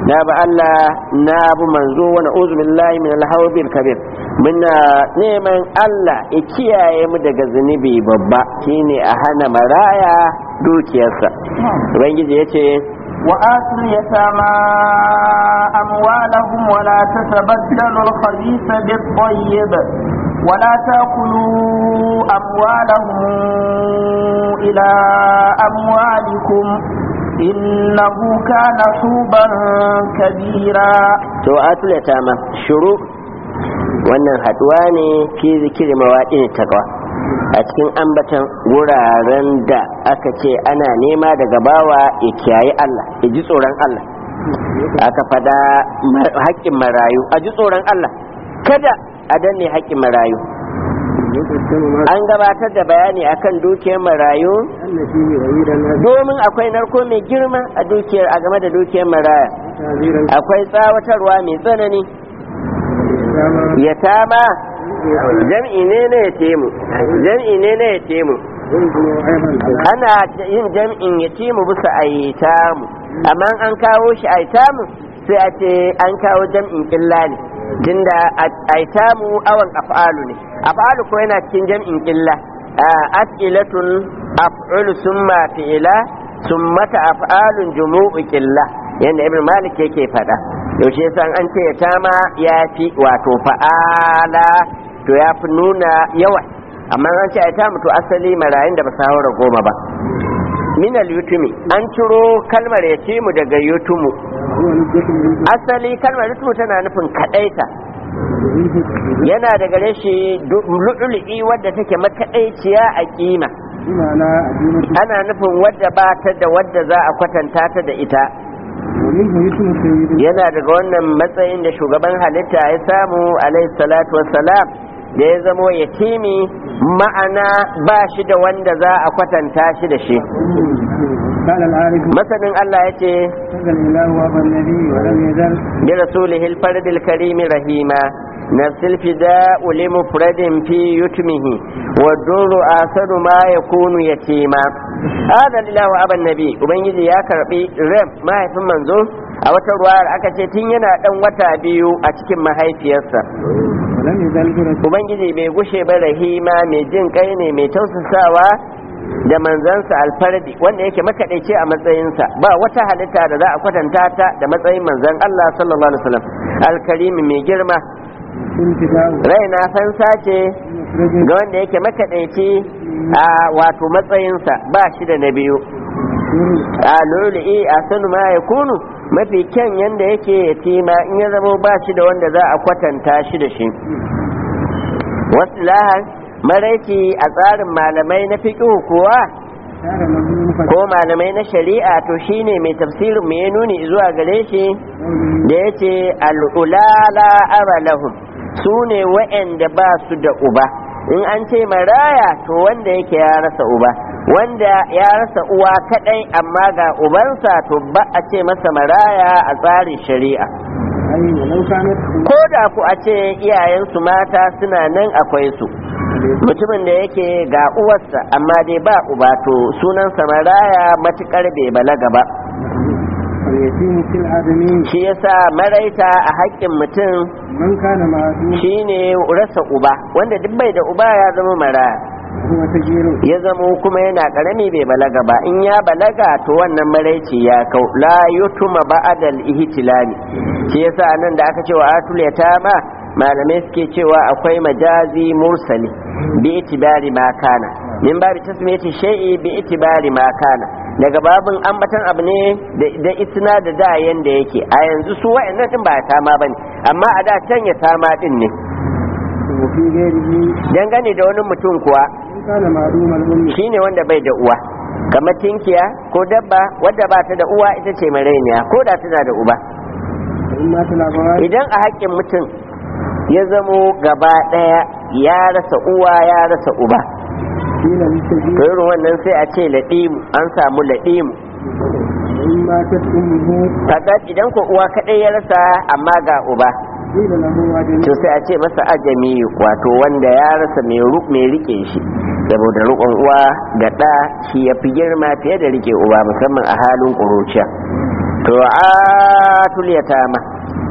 na ba Allah na bu manzo wa na'udhu billahi min al-hawbil kabir muna neman Allah ya kiyaye mu daga zunubi babba shine a hana maraya dukiyarsa ubangiji yace وآتوا اليتامى أموالهم ولا تتبدلوا الخبيث بالطيب ولا تأكلوا أموالهم إلى أموالكم إنه كان حوبا كبيرا to atul yatama shuru wannan haduwa ne fi zikiri mawaƙin taqwa a cikin ambatan wuraren da aka ce ana nema daga bawa ya kiyaye Allah ya ji tsoron Allah aka fada haƙƙin marayu a ji tsoron Allah kada a danne haƙƙin marayu an gabatar da bayani akan dukiyar marayu domin akwai narko mai girma a dukiyar a game da dukiyar maraya akwai tsawatarwa mai tsanani ya tama jam'i ne na ya temu jam'i ne na ya temu ana yin jam'in ya temu bisa a yi tamu amma an kawo shi a yi tamu sai a ce an kawo jam'in illa ne tunda aitamu awan af'alu ne af'alu ko yana cikin jam'in illa as'ilatun af'ulu summa fi'ila summata af'alun jumu'u qilla yanda ibn malik yake fada yaushe san an ce tama ya fi wato fa'ala to ya fi nuna yawa amma an ce aitamu to asali marayin da ba su haura goma ba minal yutumi an ciro kalmar yatimu daga yutumu asali kalmar yutumu tana nufin kadaita yana da gare shi lu'lu'i wadda take makaɗaiciya a kima ana nufin wadda ba ta da wadda za a kwatanta ta da ita yana daga wannan matsayin da shugaban halitta ya samu alaihi salatu wassalam da ya zamo yatimi ma'ana ba shi da wanda za a kwatanta shi da shi masanin Allah ya ce bi rasulihil fardil karimi rahima نفس الفداء لمفرد في يتمه والدر آثر ما يكون يتيما هذا لله أبا النبي وبنجي يا كربي رم ما يفهم منزو a wata ruwayar aka ce tun yana dan wata biyu a cikin mahaifiyarsa ubangiji mai gushe ba rahima mai jin kai ne mai tausasawa da manzansa alfardi wanda yake makaɗaice a matsayinsa ba wata halitta da za a kwatanta ta da matsayin manzan Allah sallallahu alaihi wasallam alkarimi mai girma raina fansa ce ga wanda yake makaɗaici a wato matsayinsa ba shi da na biyu a lulu'i a sanu ma ya kunu mafi kyan yanda yake yatima in ya zama ba shi da wanda za a kwatanta shi da shi wasu lahar maraici a tsarin malamai na fiƙihu kuwa ko malamai na shari'a to shine mai tafsirin mai nuni zuwa gare shi da ya ce al'ulala aralahum su ne wa'anda ba su da uba in an ce maraya to wanda yake ya rasa uba wanda ya rasa uwa kadai amma ga ubansa to ba a ce masa maraya a tsarin shari'a ko da ku a ce iyayensu mata suna nan akwai su mutumin da yake ga uwarsa amma dai ba uba to sunansa maraya matukar bai balaga ba shi yasa maraita a haƙƙin mutum shi ne rasa uba wanda duk bai da uba ya zama maraya ya zama kuma yana ƙarami bai balaga ba in ya balaga to wannan maraici ya kau la yutuma ba'adal ihtilami shi yasa nan da aka ce wa atul yatama malamai suke cewa akwai majazi mursali bi itibari ma kana min babi tasmiyati shay'i bi itibari ma kana daga babin ambatan abu ne da isna da da yanda yake a yanzu su wa'annan din ba ta ma bane amma a da can ya sama din ne dangane da wani mutum kuwa shine wanda bai da uwa kamar tinkiya ko dabba wadda ba ta da uwa ita ce marainiya ko da tana da uba idan a haƙƙin mutum ya zamo gaba ɗaya ya rasa uwa ya rasa uba to irin wannan sai a ce laɗimu an samu laɗimu kaga idan ko uwa kaɗai ya rasa amma ga uba to sai a ce masa ajami wato wanda ya rasa mai rike shi saboda rikon uwa ga ɗa shi ya fi girma fiye da rike uba musamman a halin ƙuruciya to atul yatama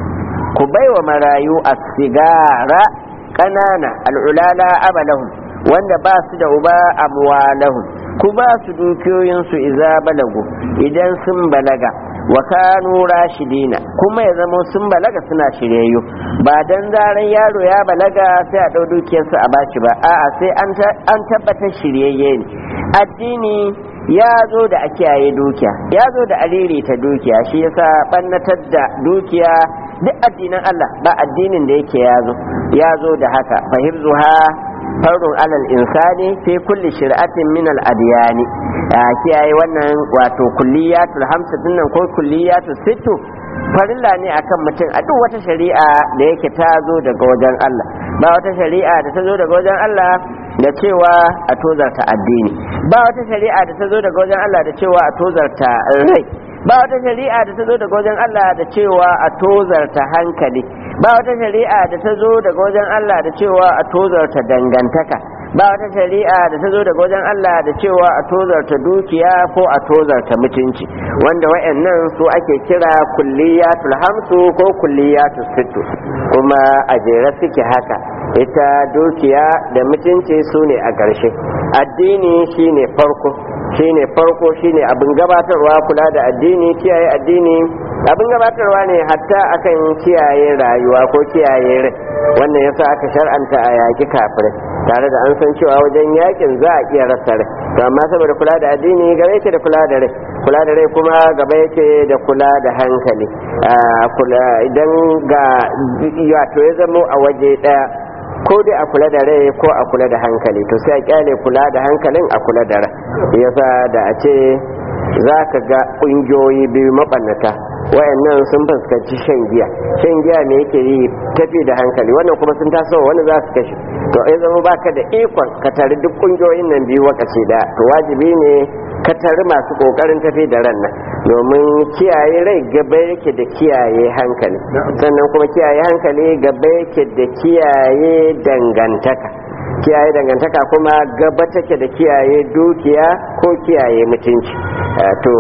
ku baiwa marayu as-sigara kanana al'ulala abalahum wanda ba su da uba amwalahum ku ba su dukiyoyinsu iza balagu idan sun balaga wa kanu rashidina kuma ya zama sun balaga suna shiryayyu ba dan zaran yaro ya balaga sai a ɗau dukiyarsa a bashi ba a'a sai an tabbatar shiryayye ne addini ya zo da a kiyaye dukiya ya zo da aliri ta dukiya shi yasa bannatar da dukiya duk addinan Allah ba addinin da yake ya zo ya zo da haka fahimzuha farun alal insani fi kulli shir'atin min al adiyani a kiyaye wannan wato kulliyatul hamsa dinnan ko kulliyatul sittu farilla ne akan mutum a duk wata shari'a da yake ta zo daga wajen Allah ba wata shari'a da ta zo daga wajen Allah da cewa a tozarta addini ba wata shari'a da ta zo daga wajen Allah da cewa a tozarta rai ba wata shari'a da ta zo daga wajen Allah da cewa a tozarta hankali ba wata shari'a da ta zo daga wajen Allah da cewa a tozarta dangantaka ba wata shari'a da ta zo daga wajen Allah da cewa a tozarta dukiya ko a tozarta mutunci wanda wayannan su ake kira kulliyatul hamsu ko kulliyatul sittu kuma a jere suke haka ita dukiya da mutunci su ne a ƙarshe addini shine farko shine farko shine abin gabatarwa kula da addini kiyaye addini abin gabatarwa ne hatta akan kiyaye rayuwa ko kiyaye rai wannan yasa aka shar'anta a yaƙi kafirai tare da an san cewa wajen yakin za a iya rasa rai to amma saboda kula da addini gaba yake da kula da rai kula da rai kuma gaba yake da kula da hankali kula idan ga wato ya zamo a waje ɗaya ko dai a kula da rai ko a kula da hankali to sai a kyale kula da hankalin a kula da rai yasa da a ce za ka ga ƙungiyoyi biyu maɓannata wayannan sun fuskanci shan giya shan giya ne yake yi tafi da hankali wannan kuma sun taso wani za su kashe to ya zama baka da ikon ka tare duk ƙungiyoyin nan biyu wakaci da to wajibi ne ka tare masu ƙoƙarin tafi da ran nan domin kiyaye rai gaba yake da kiyaye hankali sannan kuma kiyaye hankali gaba yake da kiyaye dangantaka kiyaye dangantaka kuma gaba take da kiyaye dukiya ko kiyaye mutunci to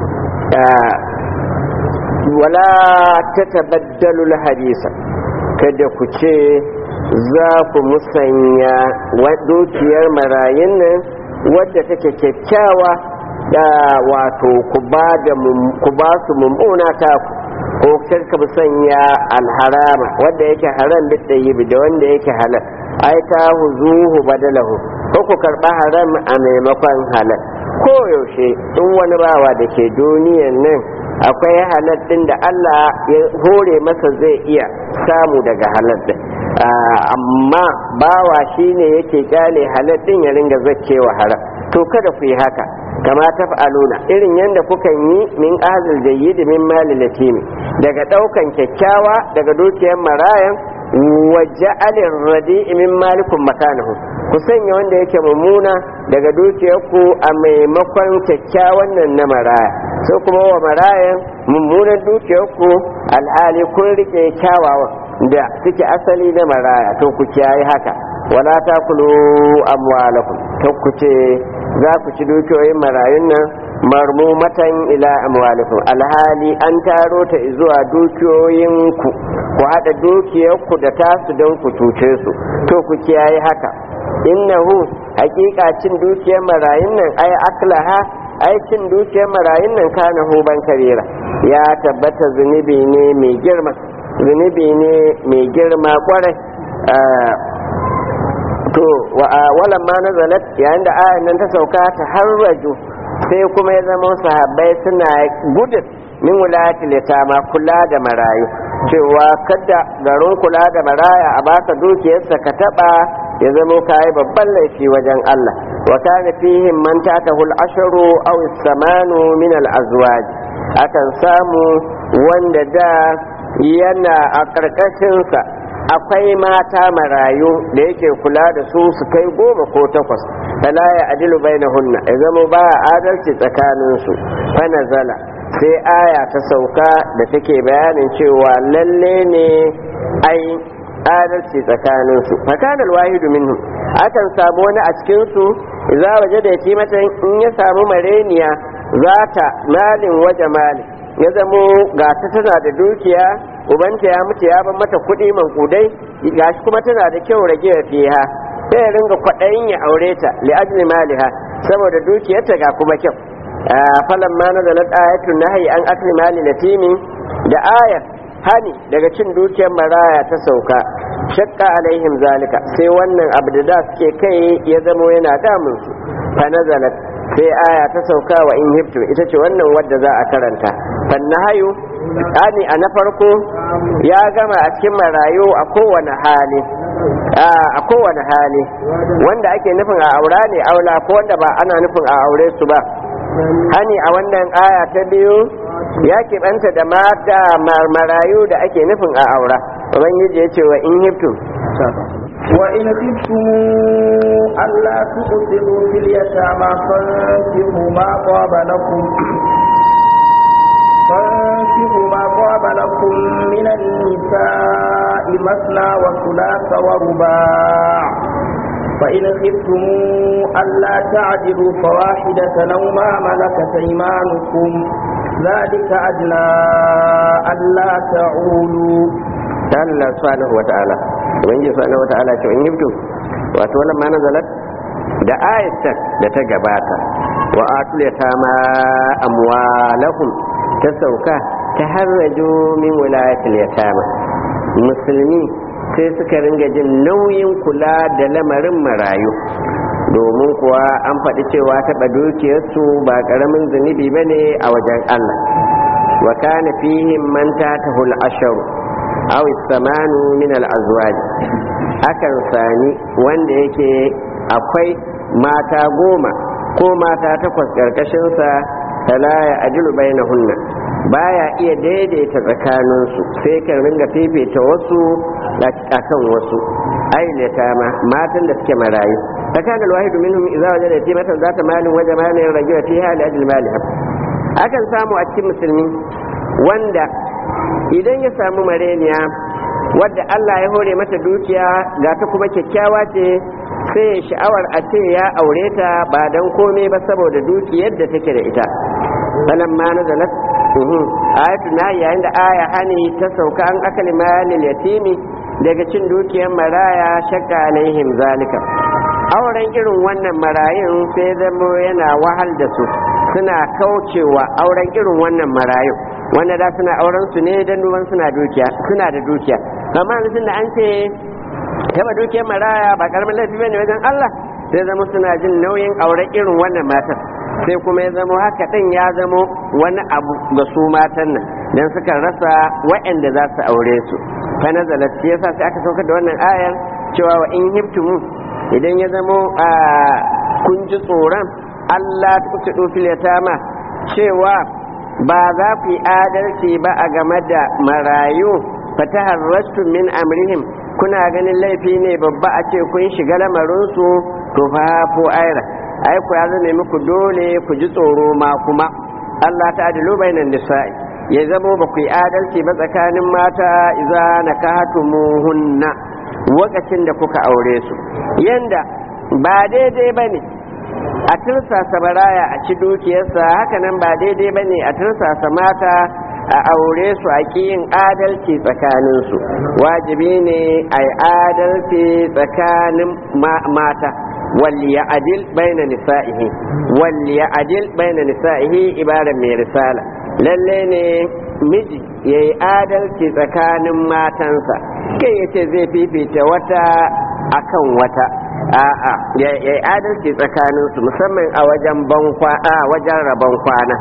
wala ta tabaddalu hadisa kada ku ce za ku musanya dukiyar marayun nan wadda take kyakkyawa da wato ku ba su mummuna ta ko ka musanya alharama wadda yake haram da yi da wanda yake halal ai ta huzuhu badalahu ko ku karba haram a maimakon halal ko yaushe in wani bawa da ke duniyan nan akwai halal din da Allah ya hore masa zai iya samu daga halal din amma bawa shine yake kyale halal din ya ringa zaccewa haram to kada ku yi haka kama taf'aluna irin yadda kukan yi min ahzil jayyid min mali latimi daga daukan kyakkyawa daga dukiyar marayan wa ja'alin radi'i min malikum makanahu ku sanya wanda yake mummuna daga dukiyarku a maimakon kyakkyawan nan na maraya sai kuma wa marayan mummunan dukiyarku alhali kun rike kyawawan da suke asali na maraya to ku kiyaye haka wala takulu amwalakum to ku ce za ku ci dukiyoyin marayun nan marmumatan ila amwalikum alhali an taro ta zuwa dukiyoyinku ku haɗa dukiyarku da tasu don ku cuce su to ku kiyaye haka innahu hakika cin dukiyar marayun nan ai aklaha ai cin dukiyar marayun nan kana huban karira ya tabbata zunubi ne mai girma zunubi ne mai girma kwarai to walan ma nazalat yayin da ayan nan ta sauka ta harraju sai kuma ya zama sahabbai suna gudun min wulayati litama kula da marayu cewa kada garin kula da maraya a baka dukiyarsa ka taba ya zama kayi babban laifi wajen Allah wa kana fihim man tatahu al-ashru aw as-samanu min al-azwaj akan samu wanda da yana a karkashin sa akwai mata marayu da yake kula da su su kai goma ko takwas fala ya adilu bainahunna ya zama ba adalci tsakanin su fa nazala sai aya ta sauka da take bayanin cewa lalle ne ai adalci tsakanin su fakanal wahidu minhum akan samu wani a cikin su idza waje da yace mata in ya samu mareniya zata malin waje malin ya zamo ga ta tana da dukiya ubanta ya mutu ya ban mata kuɗi mankudai gashi kuma tana da kyau rage fiha sai ya ringa kwaɗayin ya aure ta li ajli maliha saboda dukiyarta ga kuma kyau falan ma nazalat ayatun nahyi an akli mali latimi da ayar hani daga cin dukiyar maraya ta sauka shakka alaihim zalika sai wannan abu da da suke kai ya zamo yana damun su fa nazalat sai aya ta sauka wa in hibtu ita ce wannan wadda za a karanta fannahayu ani a na farko ya gama a cikin marayu a kowane hali a kowane hali wanda ake nufin a aura ne aula ko wanda ba ana nufin a aure su ba hani a wannan aya ta biyu ya keɓanta da mata marayu da ake nufin a aura ubangiji ya ce wa in hibtu وإن خفتم ألا تقسطوا في اليتامى فانكحوا ما طاب لكم فانكحوا ما طاب لكم من النساء مثنى وثلاث ورباع فإن خفتم ألا تعدلوا فواحدة أو ما ملكت أيمانكم ذلك أدنى ألا تعولوا Allah subhanahu wa ta'ala ubangiji subhanahu wa ta'ala ce in yibtu wato wannan ma nazalat da ayatan da ta gabata wa atul yatama amwalahum ta sauka ta harraju min wilayatil yatama musulmi sai suka ringa jin nauyin kula da lamarin marayu domin kuwa an faɗi cewa taɓa dukiyarsu ba ƙaramin zunubi ba ne a wajen Allah wa kana fihim man tatahul asharu aw samanu min al-azwaj akan sani wanda yake akwai mata goma ko mata takwas karkashin sa fala ya ajilu bainahunna baya iya daidaita tsakaninsu sai kan ringa fifita wasu akan wasu ailata ma matan da suke marayu fakana alwahidu minhum idza wajada yatimatan zata malin wa jamalin rajula fiha li ajli maliha akan samu a cikin musulmi wanda idan ya samu mareniya wadda Allah ya hore mata dukiya ga ta kuma kyakkyawa ce sai ya sha'awar a ce ya aure ta ba don komai ba saboda dukiyar da take da ita falan ma na zalat ayatu na yayin da aya hani ta sauka an akali malil yatimi daga cin dukiyar maraya shakka alaihim zalika auren irin wannan marayun sai zamo yana wahal da su suna kaucewa auren irin wannan marayun wanda da suna auren su ne don duban suna dukiya suna da dukiya amma yanzu da an ce taba dukiyar maraya ba karamin laifi bane wajen Allah sai zama suna jin nauyin auren irin wannan matar sai kuma ya zama haka din ya zama wani abu ga su matan nan dan suka rasa waɗanda za su aure su fa nazalat shi yasa sai aka saukar da wannan ayar cewa wa in hibtumu idan ya zama a kun ji tsoron Allah ta kuce fil yatama cewa ba za ku yi adalci ba a game da marayu fatahar rastu min amrihim kuna ganin laifi ne babba a ce kun shiga lamarinsu to fa ko aira ai ku ya zame muku dole ku ji tsoro ma kuma Allah ta adilu bainan nisa'i ya zamo ba ku yi adalci ba tsakanin mata idza nakahatumuhunna lokacin da kuka aure su yanda ba daidai bane a tursasa baraya a ci dukiyarsa hakanan ba daidai ba ne a tursasa mata a aure su a yin adalci tsakaninsu wajibi ne a yi adalci tsakanin mata walli ya adil baina nisa'ihi walli ya adil baina nisa'ihi ibaran mai risala lalle ne miji ya yi adalci tsakanin matansa kai ya ce zai fifita wata akan wata a'a ya yi adalci tsakanin su musamman a wajen bankwa a wajen rabon kwana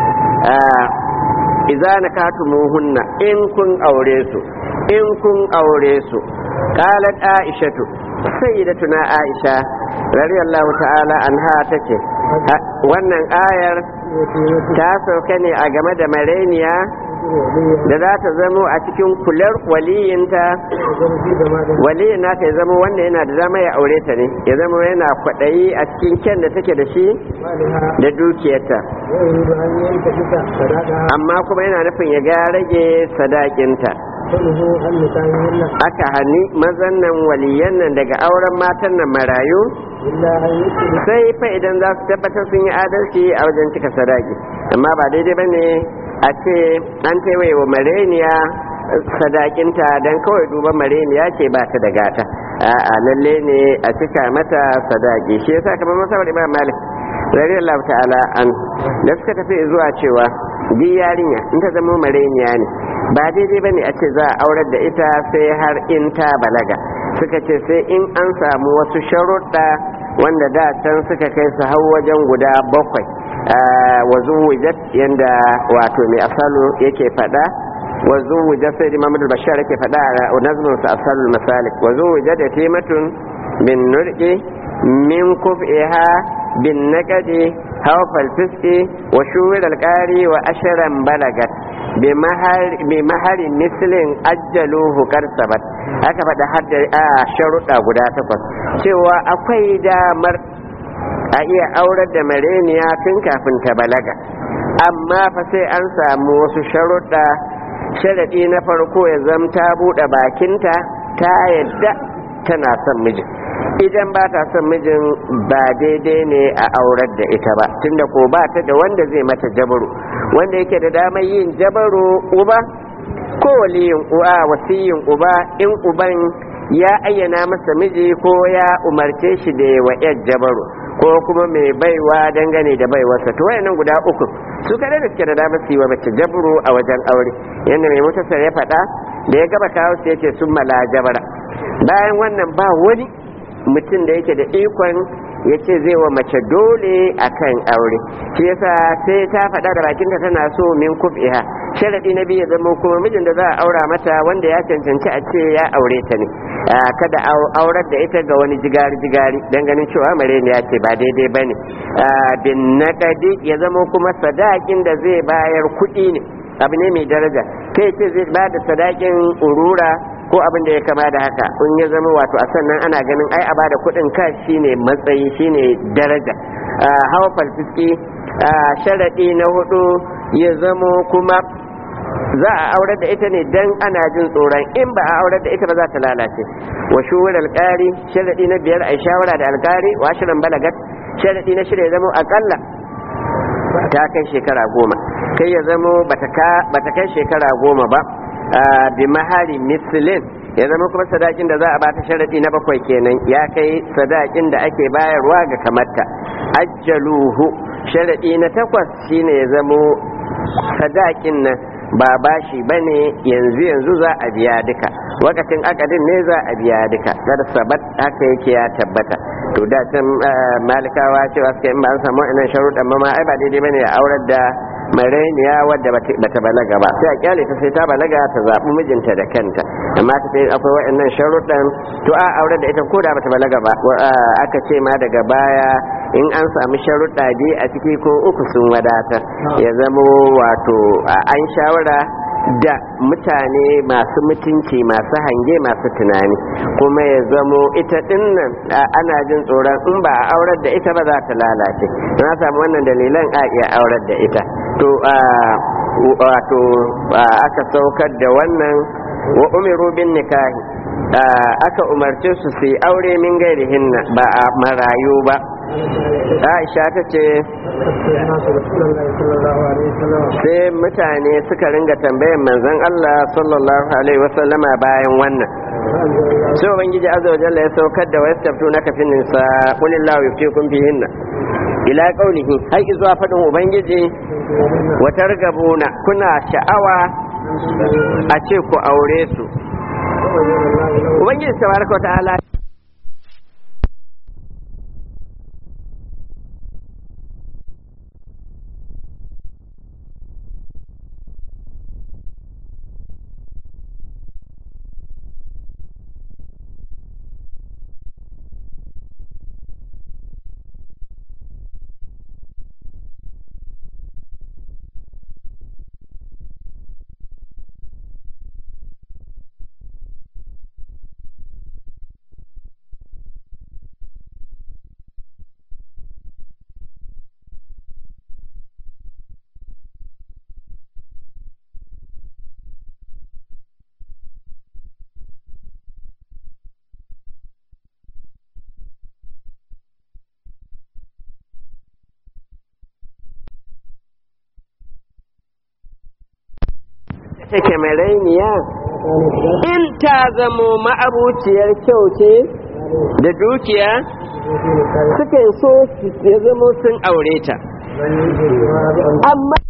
idza nakatumuhunna in kun aure su in kun aure su qalat aishatu sayyidatuna aisha radiyallahu ta'ala anha tace wannan ayar ta sauka ne a game da mareniya da za ta zamo a cikin kular waliyinta waliyin nata ya zama wanda yana da dama ya aure ta ne ya zama yana kwaɗayi a cikin kyan da take da shi da dukiyarta amma kuma yana nufin ya ga rage sadakinta aka hani mazan nan waliyan nan daga auren matan nan marayu sai fa idan za su tabbatar sun yi adalci a wajen cika sadaki amma ba daidai ba ne a ce an taiwaye wa mareniya sadakinta don kawai duba mareniya ce ba ta da gata a lalle ne a cika mata sadaki shi yasa kamar masabar imam malik radiyallahu ta'ala an da suka tafi zuwa cewa bi yarinya in ta zama mareniya ne ba daidai bane a ce za a aurar da ita sai har in ta balaga suka ce sai in an samu wasu sharuɗa wanda da can suka kai su hau wajen guda bakwai wa zuwujat yanda wato mai asalu yake faɗa wa zuwujat sai da Muhammadu Bashar yake faɗa a nazmin sa asalul masalik wa zuwujat yatimatun bin nurqi min kuf'iha bin naqadi hawfal fiski wa shuwir alqari wa asharan balagat bi mahari mislin ajjaluhu karsabat aka faɗa hadda a sharuɗa guda takwas cewa akwai damar a iya aurar da mareniya tun kafin ta balaga amma fa sai an samu wasu sharuɗa sharaɗi na farko ya zamta buɗe bakinta ta yadda tana son mijin idan ba ta son mijin ba daidai ne a aurar da ita ba tunda ko ba ta da wanda zai mata jabaru wanda yake da damar yin jabaru uba ko waliyin uwa wasiyin uba in uban ya ayyana masa miji ko ya umarce shi da wa yar jabaru ko kuma mai baiwa dangane da baiwarsa to wayannan guda uku su kada da suke da damar su yi wa mace jabru a wajen aure yadda mai mutasar ya faɗa da ya gaba kawo su yace sun mala jabara bayan wannan ba wani mutum da yake da ikon ya ce zai wa mace dole a kan aure shi yasa sai ta faɗa da bakinta tana so min kuf'iha sharadi na biyu ya zama kuma mijin da za a aura mata wanda ya cancanci a ce ya aure ta ne kada aurar da ita ga wani jigari jigari dan ganin cewa mareni ya ce ba daidai bane bin naqadi ya zama kuma sadakin da zai bayar kuɗi ne abu ne mai daraja kai ce zai ba da sadakin urura ko abin da ya kama da haka in ya zama wato a sannan ana ganin ai a bada kuɗin ka shine matsayi shine daraja hawa falfiski sharaɗi na hudu ya zamo kuma za a aurar da ita ne dan ana jin tsoron in ba a aurar da ita ba za ta lalace wa shuwar alƙari sharaɗi na biyar a shawara da alƙari wa shirin balagat sharaɗi na shirya zama akalla ta kai shekara goma kai ya zamo bata kai shekara goma ba bi mahari mislin ya zama kuma sadakin da za a bata sharadi na bakwai kenan ya kai sadakin da ake bayarwa ga kamarta ajjaluhu sharadi na takwas shine ya zamo sadakin nan ba bashi bane yanzu yanzu za a biya duka wakatin akadin ne za a biya duka kada sabat haka yake ya tabbata to da can malikawa cewa suka in ba an samu wannan sharuɗan ma ai ba daidai bane a aurar da marainiya wadda bata balaga ba sai a kyale ta sai ta balaga ta zaɓi mijinta da kanta amma ta sai akwai waɗannan sharuɗan to a aure da ita ko da bata balaga ba aka ce ma daga baya in an samu sharuɗa biyu a ciki ko uku sun wadatar ya zamo wato an shawara da mutane masu mutunci masu hange masu tunani kuma ya zamo ita dinnan ana jin tsoron in ba a aurar da ita ba za ta lalace na samu wannan dalilan a iya aurar da ita to wato aka saukar da wannan wa umiru bin nikahi aka umarce su su yi aure min gairihinna ba a marayu ba aisha ta ce sai mutane suka ringa tambayan manzon Allah sallallahu alaihi wasallama bayan wannan sai ubangiji azza wa jalla ya saukar da wayastaftu na kafin nisa qulillahu yuftikum fihinna ila qaulihi har zuwa fadin ubangiji wa targabuna kuna sha'awa a ce ku aure su ubangiji tabaraka wa ta'ala take marainiya in ta zamo ma'abuciyar kyau ce da dukiya sukan so ya zamo sun aure ta amma